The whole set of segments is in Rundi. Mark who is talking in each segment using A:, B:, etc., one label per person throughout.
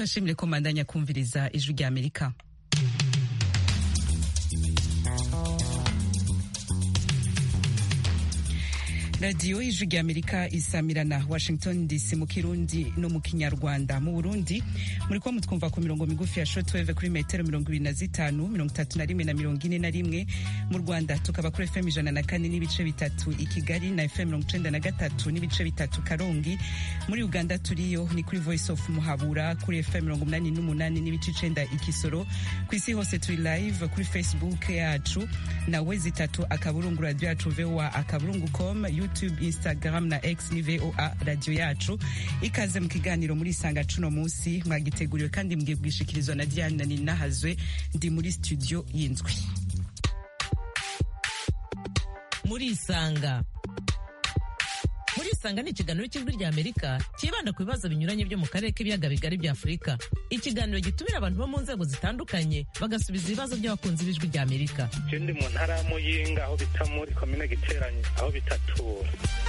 A: turashimire ko mandanya kumviriza ijwi rya amerika radiyo y'ijwi rya amerika isamirana washington dc mu kirundi no mu kinyarwanda mu burundi muri kuba mutwumva ku mirongo migufi ya shortwave kuri metero mirongo ibiri na zitanu mirongo itatu na rimwe na mirongo ine na rimwe mu rwanda tukaba kuri fm ijana na kane n'ibice bitatu i kigali na fm mirongo icenda na gatatu n'ibice bitatu karongi muri uganda turiyo ni kuri voice of muhabura kuri fm mirongo umunani n'umunani n'ibice icenda ikisoro ku isi hose turi live kuri facebook yacu na wezi itatu akaburungu radio yacu voa akaburungu com youtube instagram na x ni voa radio yacu ikaze mu kiganiro muri isanga cuno munsi mwagiteguriwe kandi mgiye kugishikirizwa na diane ninahazwe ndi muri studio y'indwi
B: muri isanga muri isanga ni ikiganiro cy'ijwi rya amerika cyibanda ku bibazo binyuranye byo mu karere k'ibiyaga bigari bya afurika ikiganiro gitumira abantu bo mu nzego zitandukanye bagasubiza ibibazo by'abakunzi b'ijwi rya amerika
C: je ndi mu ntara ya muyinga aho bita muri komine giteranye aho bitatura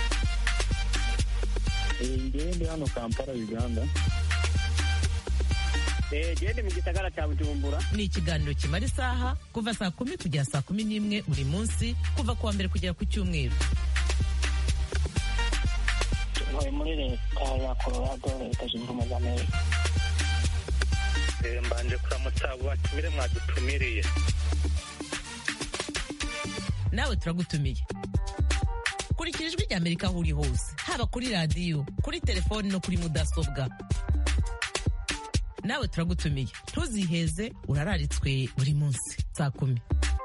D: ngewe ndi hano kampala uganda
E: gende mu gisagara cya bujumbura
B: ni ikiganiro kimara isaha kuva saa kumi kugera saa kumi n'imwe buri munsi kuva ku wa mbere kugera ku cyumweru
E: ntuye muri leta ya colorado leta zunze ubumwe za amerika
C: Eh, mbanje kuramutsa abo batumire mwadutumiriye
B: nawe turagutumiye kurikira ijwi rya amerika aho uri hose haba kuri radiyo kuri telefoni no kuri mudasobwa nawe turagutumiye ntuziheze urararitswe buri munsi saa kumi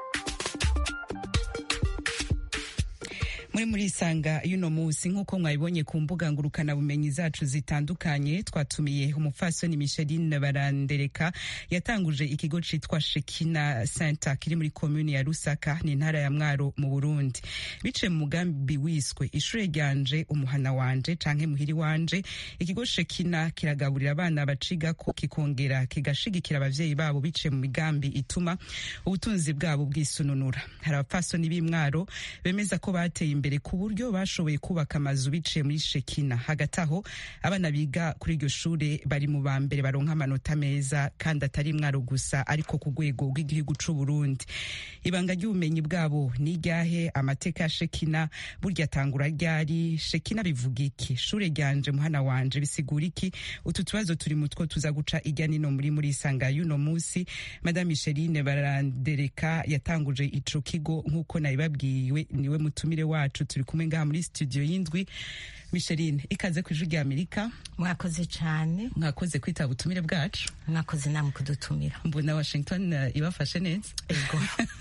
A: muri muri isanga y'uno munsi nk'uko mwabibonye ku mbuga ngurukanabumenyi zacu zitandukanye twatumiye umupfasoni micheline barandereka yatanguje ikigo citwa shekina center kiri muri komuni ya rusaka ni intara ya mwaro mu burundi biciye mu mugambi wiswe ishure ryanje umuhana wanje canke muhiri wanje ikigo shekina kiragaburira abana bacigako kikongera kigashigikira abavyeyi babo biciye mu migambi ituma ubutunzi bwabo bwisununura hari abapfasoni b'imwaro bemeza ko bateye imbere ku buryo bashoboye kubaka amazu biciye muri shekina hagati aho abana biga kuri iryo shure bari mu ba mbere baronka amanota meza kandi atari mwaro gusa ariko ku rwego rw'igihugu c'u Burundi ibanga ry'ubumenyi bwabo ni iryahe amateka ya shekina burya atangura ryari shekina bivuga iki shure ryanje muhana wanje bisigura iki utu tubazo turi mutwo tuza guca irya nino muri muri isanga y'uno munsi madame Micheline barandereka yatanguje ico kigo nk'uko nabibabwiwe niwe mutumire wacu turi kumwe ngaha muri studio y'indwi Micheline ikaze ku ijwi rya Amerika
F: mwakoze cyane
A: mwakoze kwitaba ubutumire bwacu
F: mwakoze namwe kudutumira
A: mbona Washington uh, ibafashe neza
F: ego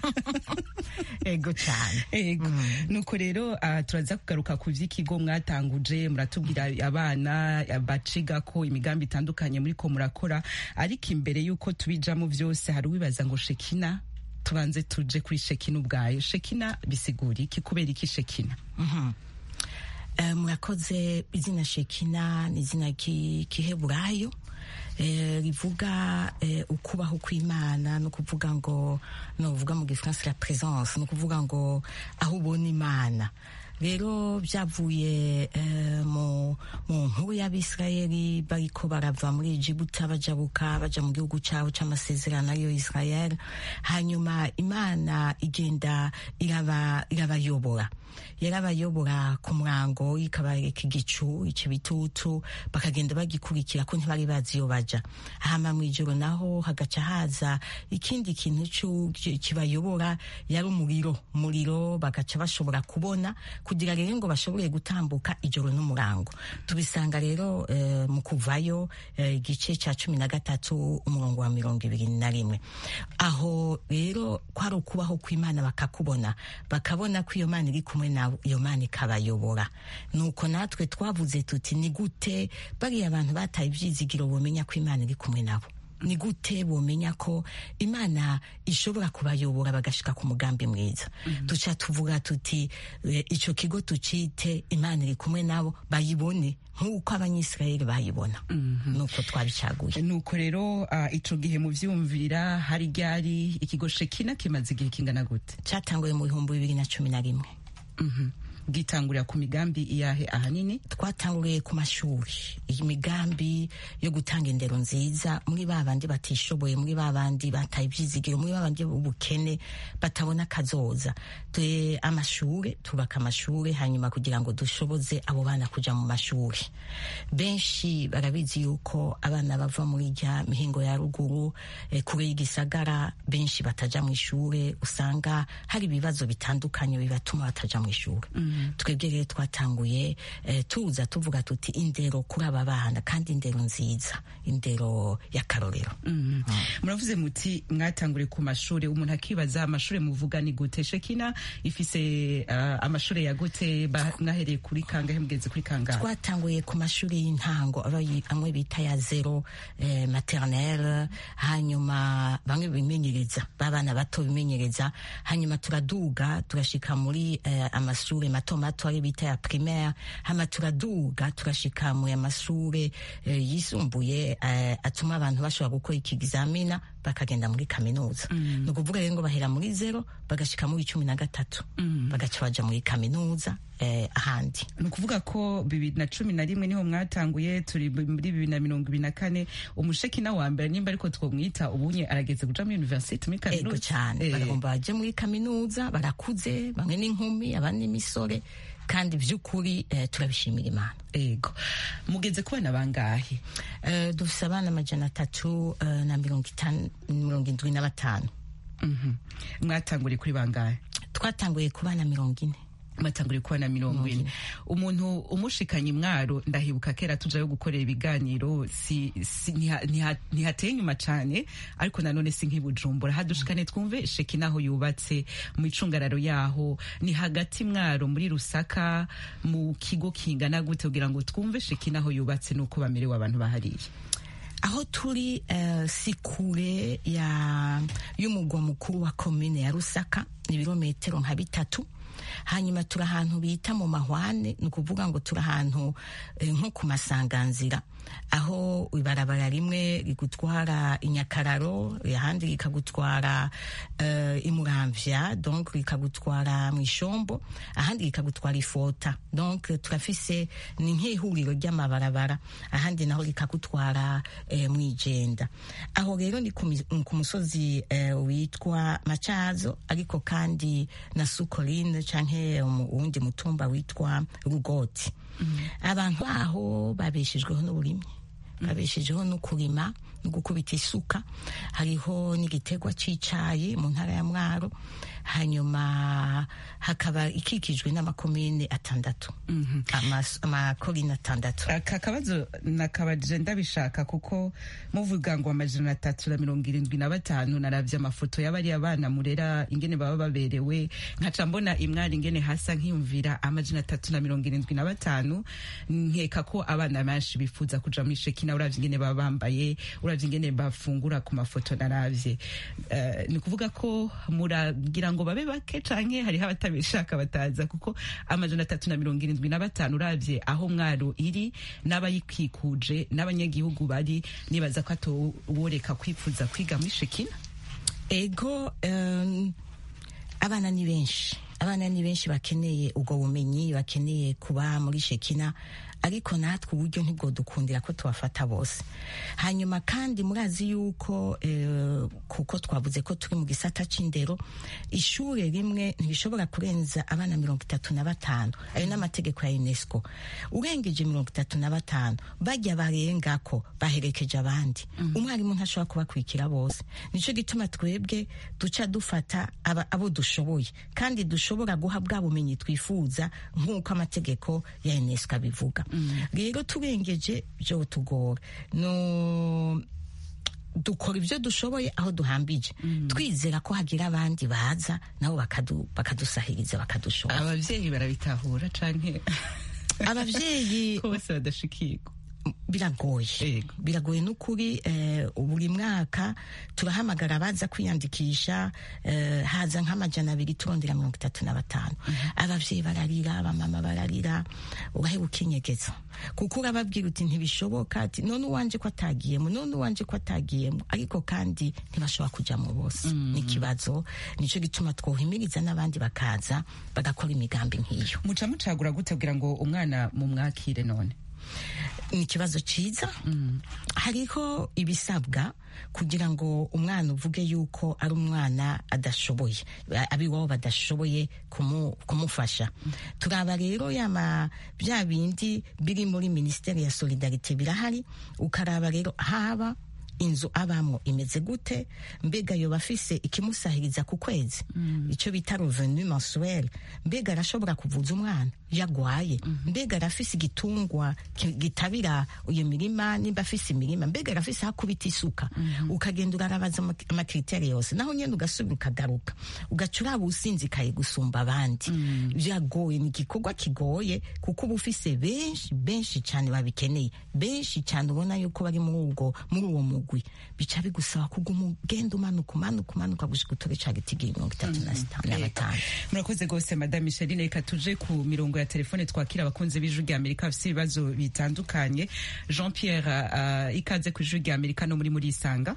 F: ego cyane
A: ego nuko rero uh, turaza kugaruka ku vy'ikigo mwatanguje muratubwira abana baciga ko imigambi itandukanye muri ko murakora ariko imbere y'uko tubijamo vyose hari uwibaza ngo shekina tubanze tuje kuri shekina ubwayo shekina bisigura iki kubera iki shekina
F: Mhm. Eh, murakoze izina shekina ni izina ki- kiheburayo eh, rivuga eh, ukubaho kw'imana no kuvuga ngo no uvuga mu gifaransa la présence no kuvuga ngo aho ubona imana rero byavuye eh, mu mu nkuru y'abisirayeli bariko barava muri egibuta bajabuka baja mu gihugu cabo c'amasezerano ariyo israel hanyuma imana igenda iraba irabayobora yarabayobora ku murango ikabareka igicu ikibitutu bakagenda bagikurikira ko ntibari bazi iyo baja hama mw'ijoro naho hagaca haza ikindi kintu cu- kibayobora yari umuriro umuriro bagaca bashobora kubona kugira rero ngo bashobore gutambuka ijoro n'umurango tubisanga rero eh, mu kuvayo eh, igice ca cumi na gatatu umurongo wa mirongo ibiri na rimwe aho rero kwari ukubaho kw'imana bakakubona bakabona ko iyo mana iri kumwe nawe iyo mana ikabayobora nuko natwe twavuze tuti ni gute bariya abantu bataye ivyizigiro bomenya ko imana iri kumwe nabo ni gute bomenya ko imana ishobora kubayobora bagashika ku mugambi mwiza duca tuvuga tuti eh, ico kigo tucite imana iri kumwe nabo bayibone nk'uko abanyisirayeli bayibona nuko twabicaguye
A: nuko rero uh, ico gihe mu vyumvira hari ryari ikigo shekina kimaze igihe kingana gute
F: catanguye mu bihumbi bibiri na cumi na rimwe
A: Mhm. bwitangurira ku migambi iyahe ahanini
F: twatanguriye ku mashuri iyi migambi yo gutanga indero nziza muri ba bandi batishoboye muri ba bandi bataye ibyizigiro muri ba bandi b'ubukene batabona akazoza Twe- amashure tubaka amashure hanyuma kugira ngo dushoboze abo bana kuja mu mashuri benshi barabizi yuko abana bava muri rya mihingo ya ruguru eh, kure y'igisagara benshi bataja mu ishure usanga hari ibibazo bitandukanye bibatuma bataja mu ishure twebwe rero twatanguye eh, tuza tuvuga tuti indero kuri aba bana kandi indero nziza indero y'akarorero
A: muravuze muti mwatanguriye ku mashuri umuntu akibaza amashuri muvuga ni gute shekina ifise uh, amashuri ya gute ba- mwahereye kuri kangahe mugeze kuri kangahe
F: twatanguye ku mashuri y'intango aba yi- amwe bita ya zero eh, maternelle hanyuma bamwe bimenyereza babana bato bimenyereza hanyuma turaduga turashika muri eh, amashuri mato mato ari bita ya primaire hama turaduga turashika mu amashuri eh, yisumbuye eh, atuma abantu bashobora gukora ikizamina bakagenda muri kaminuza ni ukuvuga rero ngo bahera muri zero bagashika muri cumi na gatatu bagaca baja muri kaminuza eh, ahandi
A: ni ukuvuga ko bibiri na cumi na rimwe niho mwatanguye turi muri bibiri na mirongo ibiri na kane umushekina wa mbere nimba ariko twomwita ubunye arageze kuja muri university muri
F: ego
A: kaminuza
F: cyane
A: Eh,
F: baragomba baje muri kaminuza barakuze bamwe n'inkumi abandi n'imisore kandi by'ukuri eh, turabishimira imana
A: ego mugeze ku bana bangahe
F: eh, dufise abana amajana atatu eh, na mirongo itanu mirongo indwi na batanu
A: Mhm. mwatanguriye kuri bangahe
F: twatanguye ku bana mirongo ine
A: mwatanguriye ku bana mirongo ine umuntu umushikanye mwaro ndahibuka kera tujayo gukorera ibiganiro si, si, ntiha- ntiha- ntihateye inyuma cane ariko nanone si nk'ibujumbura hadushikane twumve shekina aho yubatse mu icungararo yaho ni hagati mwaro muri rusaka mu kigo kingana gute kugira ngo twumve shekina aho yubatse nuko bamerewe abantu bahariye
F: aho turi eh, si kure ya y'umugwa mukuru wa komine ya rusaka ni ibirometero nka bitatu hanyuma turi ahantu bita mu mahwane ni ukuvuga ngo turi ahantu eh, nko ku masanganzira aho ibarabara rimwe rigutwara inyakararo ahandi rikagutwara uh, imuramvya donc rikagutwara mu ishombo ahandi rikagutwara ifota donc turafise ni nk'ihuriro ry'amabarabara ahandi naho rikagutwara eh, mwijenda aho rero ni ku mi- ku musozi eh, witwa macazo ariko kandi na sukoline canke mu wundi mutumba witwa rugoti abantu baho babeshejweho n'uburimyi babeshejeho no kurima no gukubita isuka hariho n'igitegwa c'icayi mu ntara ya mwaro hanyuma hakaba ikikijwe n'amakomine atandatu Amas- amakorine atandatu
A: aka kabazo nakabaje ndabishaka kuko muvuga ngo amajana atatu na mirongo irindwi na batanu naravye amafoto y'abariya bana murera ingene baba baberewe nkaca mbona imwari ingene hasa nkiyumvira amajana atatu na mirongo irindwi na batanu nkeka ko abana benshi bifuza kuja muri shekina uravye ingene baba bambaye uravye ingene bafungura ku mafoto naravye Eh, ni ukuvuga ko muragira ngo babe bake canke hariho abatabishaka bataza kuko amajana atatu na mirongo irindwi na batanu uravye aho mwaro iri n'abayikikuje n'abanyagihugu bari nibaza ko atoworeka kwifuza kwiga muri shekina
F: ego um, abana ni benshi abana ni benshi bakeneye ubwo bumenyi bakeneye kuba muri shekina ariko natwe uburyo ntibwo dukundira ko tubafata bose hanyuma kandi murazi yuko eh, kuko twavuze ko turi mu gisata c'indero ishure rimwe ntibishobora kurenza abana mirongo itatu na batanu ayo n'amategeko ya unesco urengeje mirongo itatu na batanu bajya barengako baherekeje abandi umwarimu ntashobora kubakurikira bose nico gituma twebwe duca dufata aba, abo dushoboye kandi dushobora guha bwa bumenyi twifuza nk'uko amategeko ya unesco abivuga rero turengeje byo tugora no dukora ibyo dushoboye aho duhambije twizera ko hagira abandi baza nabo bakadu- bakadusahiriza bakadushora
A: abavyeyi barabitahura canke
F: abavyeyi
A: ko bose badashikirwa
F: biragoye
A: Yego.
F: biragoye n'ukuri eh, buri mwaka turahamagara abaza kwiyandikisha eh, haza nk'amajana abiri turondera mirongo itatu na batanu abavyeyi bararira abamama bararira uraheba ukinyegeza kuko urababwira uti ntibishoboka ati none uwanje ko atagiyemo none uwanje ko atagiyemo ariko kandi ntibashobora kujamo bose ni ikibazo nico gituma twohimiriza n'abandi bakaza bagakora imigambi nk'iyo
A: muca mucagura gute kugira ngo umwana mumwakire none
F: ni ikibazo cyiza hariho ibisabwa kugira ngo umwana uvuge yuko ari umwana adashoboye abiwabo badashoboye kumu- kumufasha turaba rero yama bya bindi biri muri minisiteri ya solidarite birahari ukaraba rero haba inzu abamwo imeze gute mbega yoba afise ikimusahiriza ku kwezi icyo bita revenu mensuel mbega arashobora kuvuza umwana yagwaye mbega arafise igitungwa ki- gitabira iyo mirima nimba afise imirima mbega arafise aho akubita isuka ukagenda urarabaza ama- amakriteri yose naho nyene ugasubira ukagaruka ugaca uraba usinzikaye gusumba abandi byagoye ni igikorwa kigoye kuko uba ufise benshi benshi cyane babikeneye benshi cyane ubona yuko bari muri ubwo muri uwo mugwi bica bigusaba kuguma ugenda umanuka umanuka umanuka gushika utore ca gitigira mirongo itatu na sita- na batanu
A: murakoze rwose madame micheline reka tuje ku mirongo ya telefone twakira abakunzi b'ijwi rya amerika bafite ibibazo bitandukanye jean pierre uh, ikaze ku ijwi rya amerika no muri muri isanga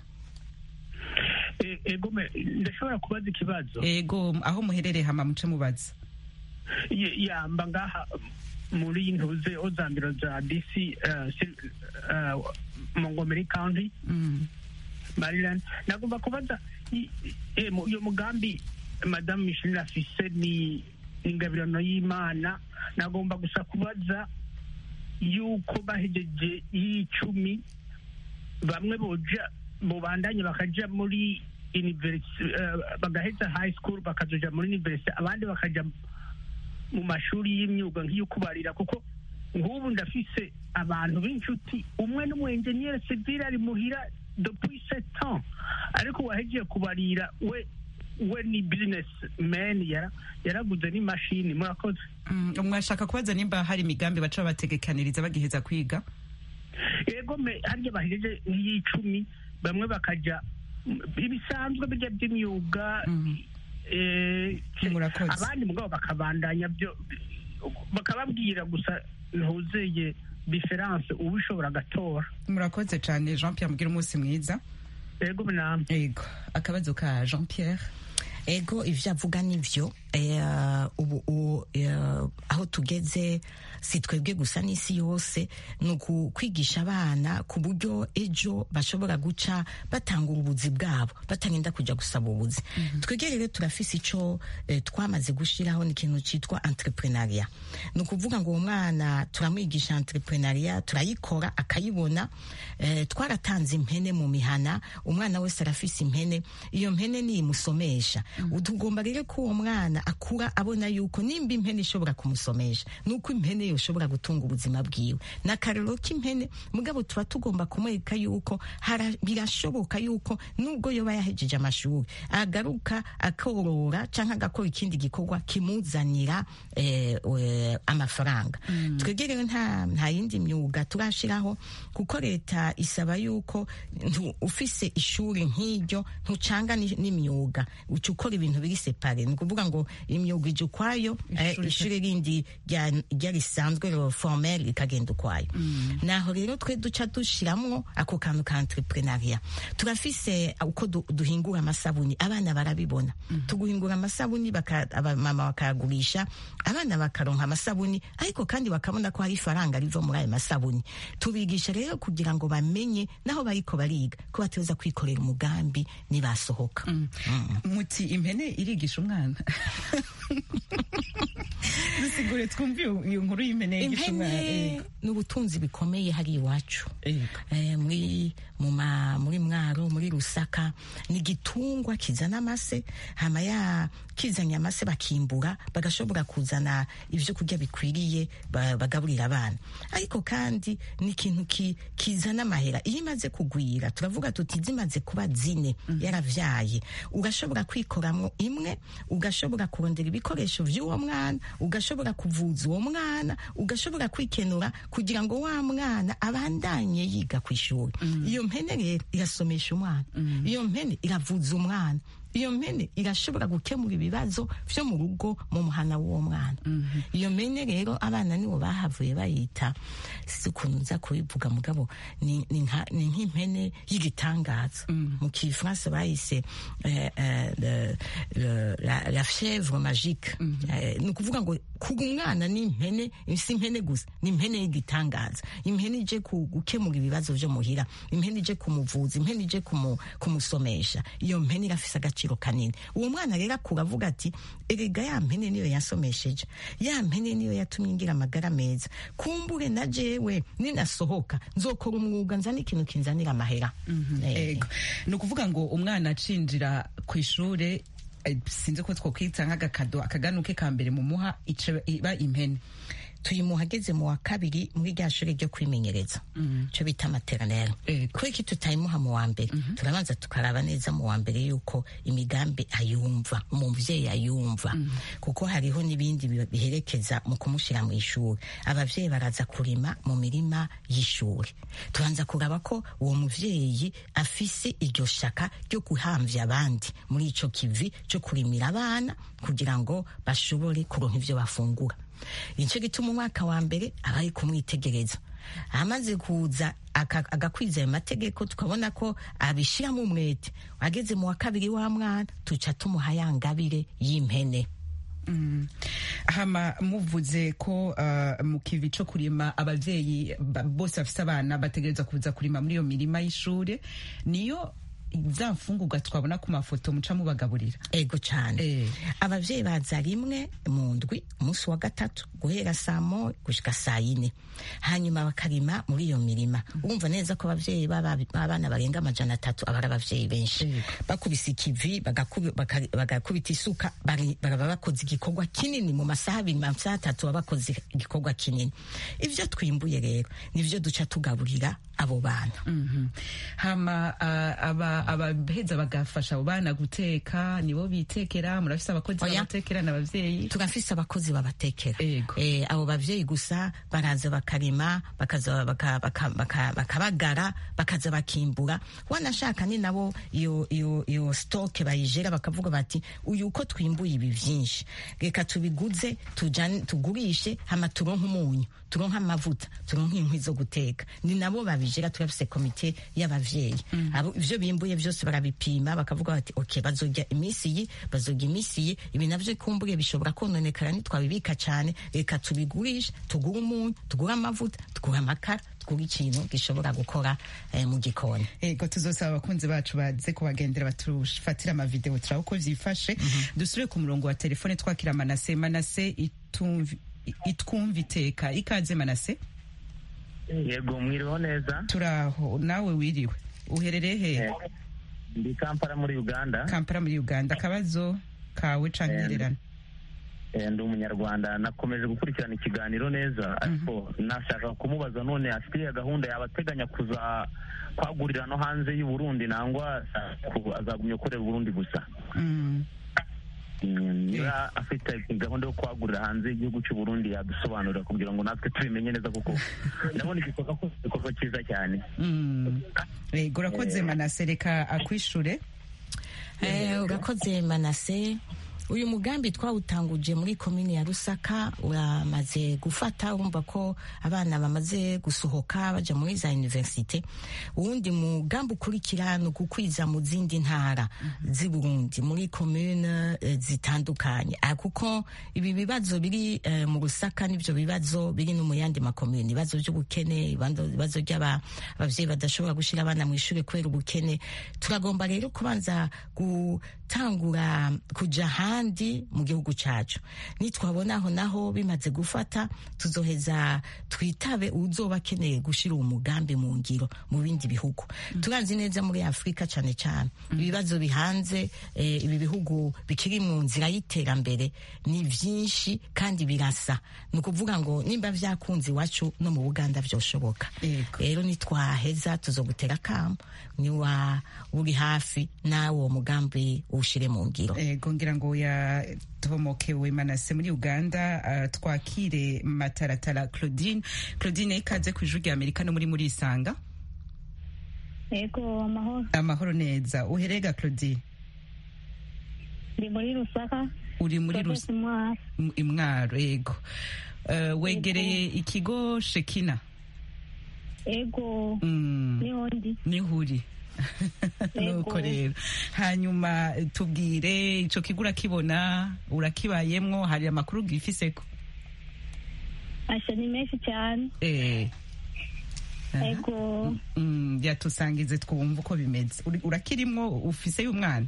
C: E- ego me ndashobora kubaza ikibazo
A: ego aho muherereye hama muce mubaza
C: Ye- yamba ngaha muri ntuze ozambiro za dc uh, Sil- uh, montgomery county
A: Mm.
C: maryland nagomba kubaza i- i- mu- uyo mugambi madamu micheline afise ni ingabirano y'imana nagomba gusa kubaza yuko bahejeje y'icumi bamwe boja bubandanye bakaja muri university uh, bagaheza high school bakazoja muri university abandi bakaja mu mashuri y'imyuga nk'iyo kubarira kuko nk'ubu ndafise abantu b'inshuti umwe n'umwenjeniyeri civile ari muhira depuis sept ans ariko wahejeje kubarira we we ni business man yara yaraguze n'imashini murakoze
A: Mm, mwashaka kubaza nimba hari imigambi baca babategekaniriza bagiheza kwiga
C: yego me harya bahejeje nk'iy'icumi bamwe bakaja mm, ibisanzwe bijya by'imyuga
A: Mhm.
C: eh,
A: Murakoze.
C: abandi mugabo bakabandanya byo bakababwira gusa ntuzeye diferanse uba ushobora agatora
A: murakoze cyane jean pierre mubwira umunsi mwiza
C: yego namwe
A: ego akabazo ka jean pierre
F: ego ivyo avuga nivyo eh, ubu u- eh, aho tugeze si twebwe gusa n'isi yose ni ukwigisha abana ku buryo ejo bashobora guca batanga ubuzi bwabo batarinda kuja gusaba ubuzi twebwe rero turafise ico eh, twamaze gushiraho ni ikintu citwa entrepreneuria ni ukuvuga ngo uwo mwana turamwigisha entrepreneuria turayikora akayibona eh, twaratanze impene mu mihana umwana wese arafise impene iyo mpene niyimusomesha tugomba rero ko uwo mwana akura abona yuko nimba impene ishobora kumusomesha nuko impene yoshobora gutunga ubuzima bwiwe na karero k'impene mugabo tuba tugomba kumwereka yuko hara- birashoboka yuko nubwo yoba yahejeje amashuri agaruka akorora canke agakora ikindi gikorwa kimuzanira eh, eh, amafaranga twebwe rero nta nta yindi myuga turashiraho kuko leta isaba yuko ntu- ufise ishuri nk'iryo ntucanga ni- n'imyuga uca ukora ibintu biri separe ni ukuvuga ngo imyuga ije ukwayo eh,
A: Ishuri
F: ishuri rindi rya- rya risanzwe ro formel rikagenda ukwayo naho rero twe duca dushiramwo ako kantu ka entrepreneuria turafise uko du- duhingura amasabuni abana barabibona tuguhingura amasabuni baka- abamama bakayagurisha abana bakaronka amasabuni ariko kandi bakabona ko hari ifaranga riva muri ayo masabuni tubigisha rero kugira ngo bamenye naho bariko bariga ko bateza kwikorera umugambi nibasohoka
A: muti impene irigisha umwana dusigure twumve iyo iyo nkuru y'impene yigisha umwana
F: impene
A: Ego.
F: ni ubutunzi bikomeye hari iwacu
A: Ego.
F: eh, muri mu ma muri mwaro muri rusaka ni igitungwa kizana amase hama ya kizanye amase bakimbura bagashobora kuzana ivyo kurya bikwiriye ba- bagaburira abana ariko kandi ni ikintu ki, kizana amahera iyo imaze kugwira turavuga tuti zimaze kuba zine yaravyaye ugashobora kwikoramwo imwe ugashobora kurondera ibikoresho vy'uwo mwana ugashobora ugashobora kuvuza uwo mwana ugashobora kwikenura kugira ngo wa mwana abandanye yiga ku ishuri iyo mpene rero irasomesha umwana iyo mpene iravuza umwana iyo mpene irashobora gukemura ibibazo vyo mu rugo mu muhana w'uwo mwana iyo mpene rero abana nibo bahavuye bayita si ukuntu nza kubivuga mugabo ni ni nka- ni nk'impene y'igitangaza mu kifaransa bayise eh, eh, le- le- la- la chèvre magique Eh, ni ukuvuga ngo kuga umwana ni impene si impene gusa ni impene y'igitangaza impene ije ku- gukemura ibibazo vyo muhira impene ije kumuvuza impene ije kumu- kumusomesha iyo mpene irafise agaciro kanini uwo mwana rero akura avuga ati erega ya mpene niyo yansomesheje ya mpene niyo yatumye ngira amagara meza kumbure na jewe ninasohoka nzokora umwuga nzana ikintu kinzanira amahera Eh,
A: ego ni ukuvuga ngo umwana acinjira ku ishure eh, sinzi ko twokwita nk'agakado akaganuke ka mbere mu muha ica- iba impene
F: tuyimuha ageze mu wa kabiri muri rya shuri ryo kwimenyereza cyo bita materinere
A: Ego.
F: kubera iki tutayimuha mu wa mbere turabanza tukaraba neza mu wa mbere yuko imigambi ayumva umuvyeyi ayumva kuko hariho n'ibindi bi- biherekeza mu kumushyira mu ishuri abavyeyi baraza kurima mu mirima y'ishuri tubanza kuraba ko uwo muvyeyi afise iryo shaka ryo guhamvya abandi muri ico kivi cyo kurimira abana kugira ngo bashobore kuronka ivyo bafungura nicyo gituma umwaka wa mbere aba ari kumwitegereza amaze kuza aka- agakwiza ayo mategeko tukabona ko abishyiramo umwete ageze mu wa kabiri wa mwana tuca tumuha ya ngabire y'impene
A: hama muvuze ko uh, mu kivi co kurima abavyeyi ba- bose bafise abana bategereza kuza kurima muri iyo mirima y'ishure niyo za mfungurwa twabona ku mafoto muca mubagaburira
F: ego cyane
A: Eh.
F: abavyeyi baza rimwe mu ndwi umunsi wa gatatu guhera saa moya gushika saa yine hanyuma bakarima muri iyo mirima urumva neza ko abavyeyi b'aba- b'abana barenga amajana atatu aba ari abavyeyi benshi bakubise ikivi bagakubi- baka- bagakubita isuka bari- baraba bakoze igikorwa kinini mu masaha abiri mu masaha atatu baba bakoze igikorwa kinini ivyo twimbuye rero nivyo duca tugaburira abo bana
A: Mhm. hama uh, aba- abaheza bagafasha abo bana guteka nibo bitekera murafise abakozi
F: Oya.
A: babatekera n'abavyeyi
F: turafise abakozi babatekera
A: Ego.
F: eh, abo bavyeyi gusa baraza bakarima bakaza baka- baka- baka- bakabagara bakaza bakimbura wanashaka ni nabo iyo iyo iyo stoke bayijera bakavuga bati uyu uko twimbuye ibi vyinshi reka tubiguze tujane tugurishe hama turonke umunyu turonke amavuta turonke inkwi zo guteka ni nabo babijera turafise komite y'abavyeyi abo ivyo bimbuye vyose barabipima bakavuga bati okay bazorya iminsi iyi bazorya iminsi iyi ibi navyo kumbure bishobora kononekara nitwabibika cane reka tubigurishe tugure umunyu tugure amavuta tugure amakara tugure ikintu gishobora gukora eh, mu gikoni
A: ego tuzosaba abakunzi bacu baze kubagendera batufatira amavideo turaba uko vyifashe dusubire ku murongo wa telefone twakira manase manase itumvi itwumva iteka ikaze manase
D: yego mwiriho neza
A: turaho nawe wiriwe uherereye he
D: Eh, ndi kampala muri uganda
A: kampala muri uganda akabazo kawe canke
D: Eh,
A: intererano
D: Eh, ndi umunyarwanda nakomeje gukurikirana ikiganiro neza ariko nashaka kumubaza none afite iyo gahunda yaba ateganya kuza kwagurira no hanze y'u Burundi nangwa ku- azagumya gukorera u Burundi gusa
A: Mm.
D: Mm, niba afite gahunda yo kwagurira hanze y'igihugu cy'u Burundi yadusobanurira kugira ngo natwe tubimenye neza kuko ndabona igikorwa ko igikorwa cyiza cyane
A: Mm. ego urakoze manase reka akwishure
F: Eh, urakoze manase uyu mugambi twawutanguje muri komini ya rusaka uramaze gufata urumva ko abana bamaze gusohoka baja muri za universite uwundi mugambi ukurikira ni ugukwiza mu zindi ntara z'i burundi muri komine eh, zitandukanye Ah, kuko ibi bibazo biri eh, mu rusaka n'ivyo bibazo biri no mu yandi makomune ibibazo by'ubukene ibibazo ibibazo by'abavyeyi badashobora gushira abana mu ishuri kubera ubukene turagomba rero kubanza gutangura kuja ahandi mu gihugu cacu nitwabona aho naho bimaze gufata tuzoheza twitabe uzoba akeneye gushira uwo mugambi mu ngiro mu bindi bihugu turanzi neza muri afurika cane cane ibibazo bihanze eh, ibi bihugu bikiri mu nzira y'iterambere ni vyinshi kandi birasa ni ukuvuga ngo nimba vyakunze iwacu no mu buganda vyoshoboka
A: Yego.
F: rero nitwaheza tuzogutera kamo niwa uri hafi nawe uwo mugambi uwushire mu ngiro
A: ego ngira ngo yatomokewe manase muri uganda uh, twakire mataratara claudine claudine ikaze ku ijwi rya amerika no muri muri isanga
G: yego amahoro
A: amahoro neza uherega claudine
G: ndi muri rusaka
A: uri muri
G: Province Mwaro.
A: Rus- imwaro yego uh, wegereye ikigo shekina
G: yego
A: mm.
G: niho ndi
A: niho uri nuko rero hanyuma tubwire ico kigo urakibona urakibayemwo hari amakuru bwifiseko
G: asha ni menshi cyane
A: eh Aha.
G: yego
A: Mm, yatusangize twumva uko bimeze Uri- urakirimwo ufise y'umwana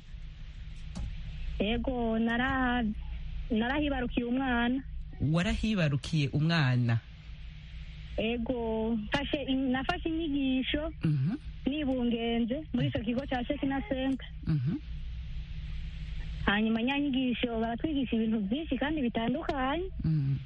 G: yego nara narahibarukiye umwana
A: warahibarukiye umwana
G: yego mfashe in- nafashe inyigisho
A: Mhm,
G: nibungenze muri icyo kigo cya shekina senka
A: mhm,
G: hanyuma nyanyigisho baratwigisha ibintu byinshi kandi bitandukanye
A: mm,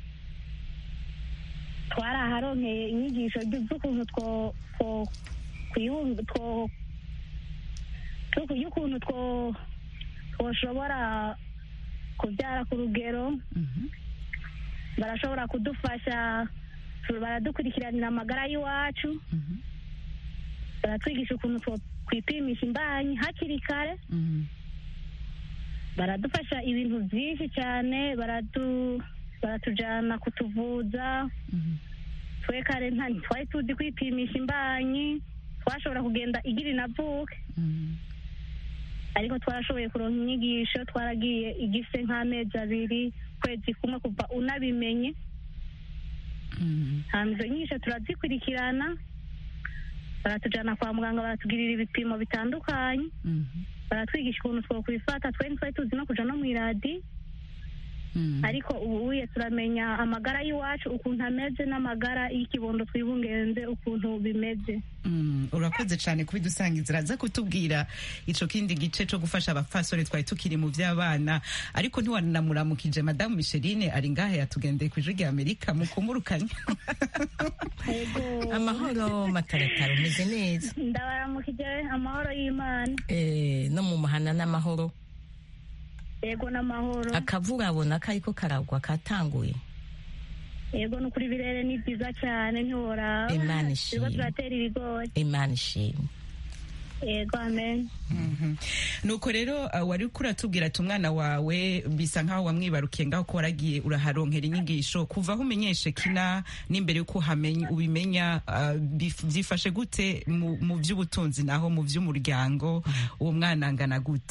G: twaraharonkeye inyigisho ry- z'ukuntu two two kwiyunga two two- y'ukuntu two twoshobora kubyara ku rugero
A: mhm,
G: barashobora kudufasha tu- baradukurikiranira amagara y'iwacu
A: mhm,
G: baratwigisha ukuntu two kwipimisha imbanyi hakiri kare
A: mhm,
G: baradufasha ibintu byinshi cyane baratu baratujyana kutuvuza
A: mhm,
G: twe kare nta twari tuzi kwipimisha imbanyi twashobora kugenda igira inavuke
A: mhm,
G: ariko twarashoboye kuronka inyigisho twaragiye igise nk'amezi abiri kwezi kumwe kuva unabimenye
A: mhm,
G: hanyuma izo nyigisho turazikurikirana baratujyana kwa muganga baratugirira ibipimo bitandukanye
A: mhm,
G: baratwigisha ukuntu twakwifata twe ntitwari tuzi no kuja no mu iradi
A: mhm.
G: ariko ubu uye turamenya amagara y'iwacu ukuntu ameze n'amagara y'ikibondo twibungenze ukuntu bimeze
A: Mm, urakoze cyane kubidusangiza uraza kutubwira ico kindi gice co gufasha abapfasoni twari tukiri mu vy'abana ariko ntiwanamuramukije madamu micheline ari ngahe yatugendeye ku ijwi rya amerika mukumurukanye
G: yego
F: amahoro mataratara umeze neza
G: ndabaramukije amahoro y'imana
F: Eh, no mu mahana n'amahoro
G: yego n'amahoro
F: akavura abona kariko karagwa katanguye
G: yego n'ukuri birere ni byiza cyane ntiworaba
F: Imana ishimwe.
G: turiko turatera ibigori
F: imana ishimwe
G: yego amen
A: Mhm. nuko rero uh, wari kuratubwira ati umwana wawe bisa nkaho wamwibarukiye ngaho ko waragiye uraharonkera inyigisho kuva aho umenyeshe kina n'imbere yuko uhamenya ubimenya uh, bif- byifashe gute mu, mu by'ubutunzi naho mu by'umuryango uwo mwana angana gute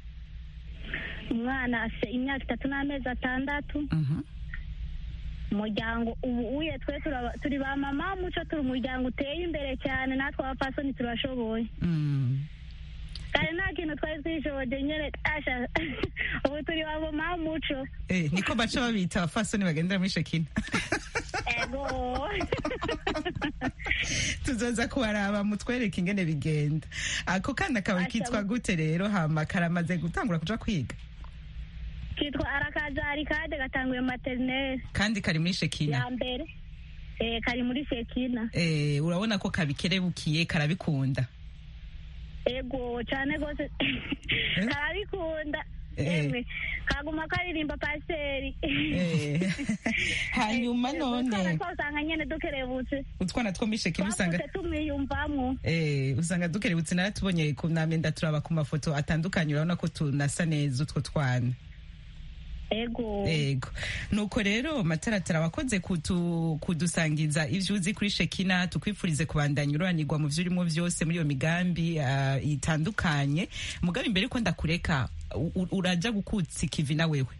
G: umwana afite imyaka itatu n'amezi atandatu
A: Mhm.
G: umuryango ubu uye twe turaba- turi ba mama muco turi umuryango uteye imbere cyane natwe abapfasoni turashoboye
A: Mm.
G: kare nta kintu twari twishoboje nyine asha ubu turi ba mama muco
A: Eh, niko baca babita abafasoni bagendera muri shekina
G: ego
A: tuzoza kubaraba mutwereke ingene bigenda ako kana kawe
G: Asha,
A: kitwa gute rero hama karamaze gutangura kuja kwiga
G: kitwa arakazari kade gatanguye materineri
A: kandi kari muri shekina
G: ya mbere eh, kari muri sekina
A: eh, urabona ko kabikerebukiye karabikunda
G: ego cyane rwose karabikunda
A: Eh.
G: emwe kaguma karirimba pasiteri
A: eh. hanyuma none
G: twasanga nyene dukerebutse
A: utwana two muri shekina usanga
G: twavutse tumwiyumvamwo
A: Eh, usanga dukerebutse naratubonye ku namenda turaba ku mafoto atandukanye urabona ko tunasa neza utwo twana
G: ego
A: ego nuko rero mataratara wakoze kutu, kudusangiza ivyo uzi kuri shekina tukwifurize kubandanya ururanirwa mu vyo urimo vyose muri iyo migambi uh, itandukanye mugabe imbere yuko ndakureka u- u- uraja gukutsa ikivi na wewe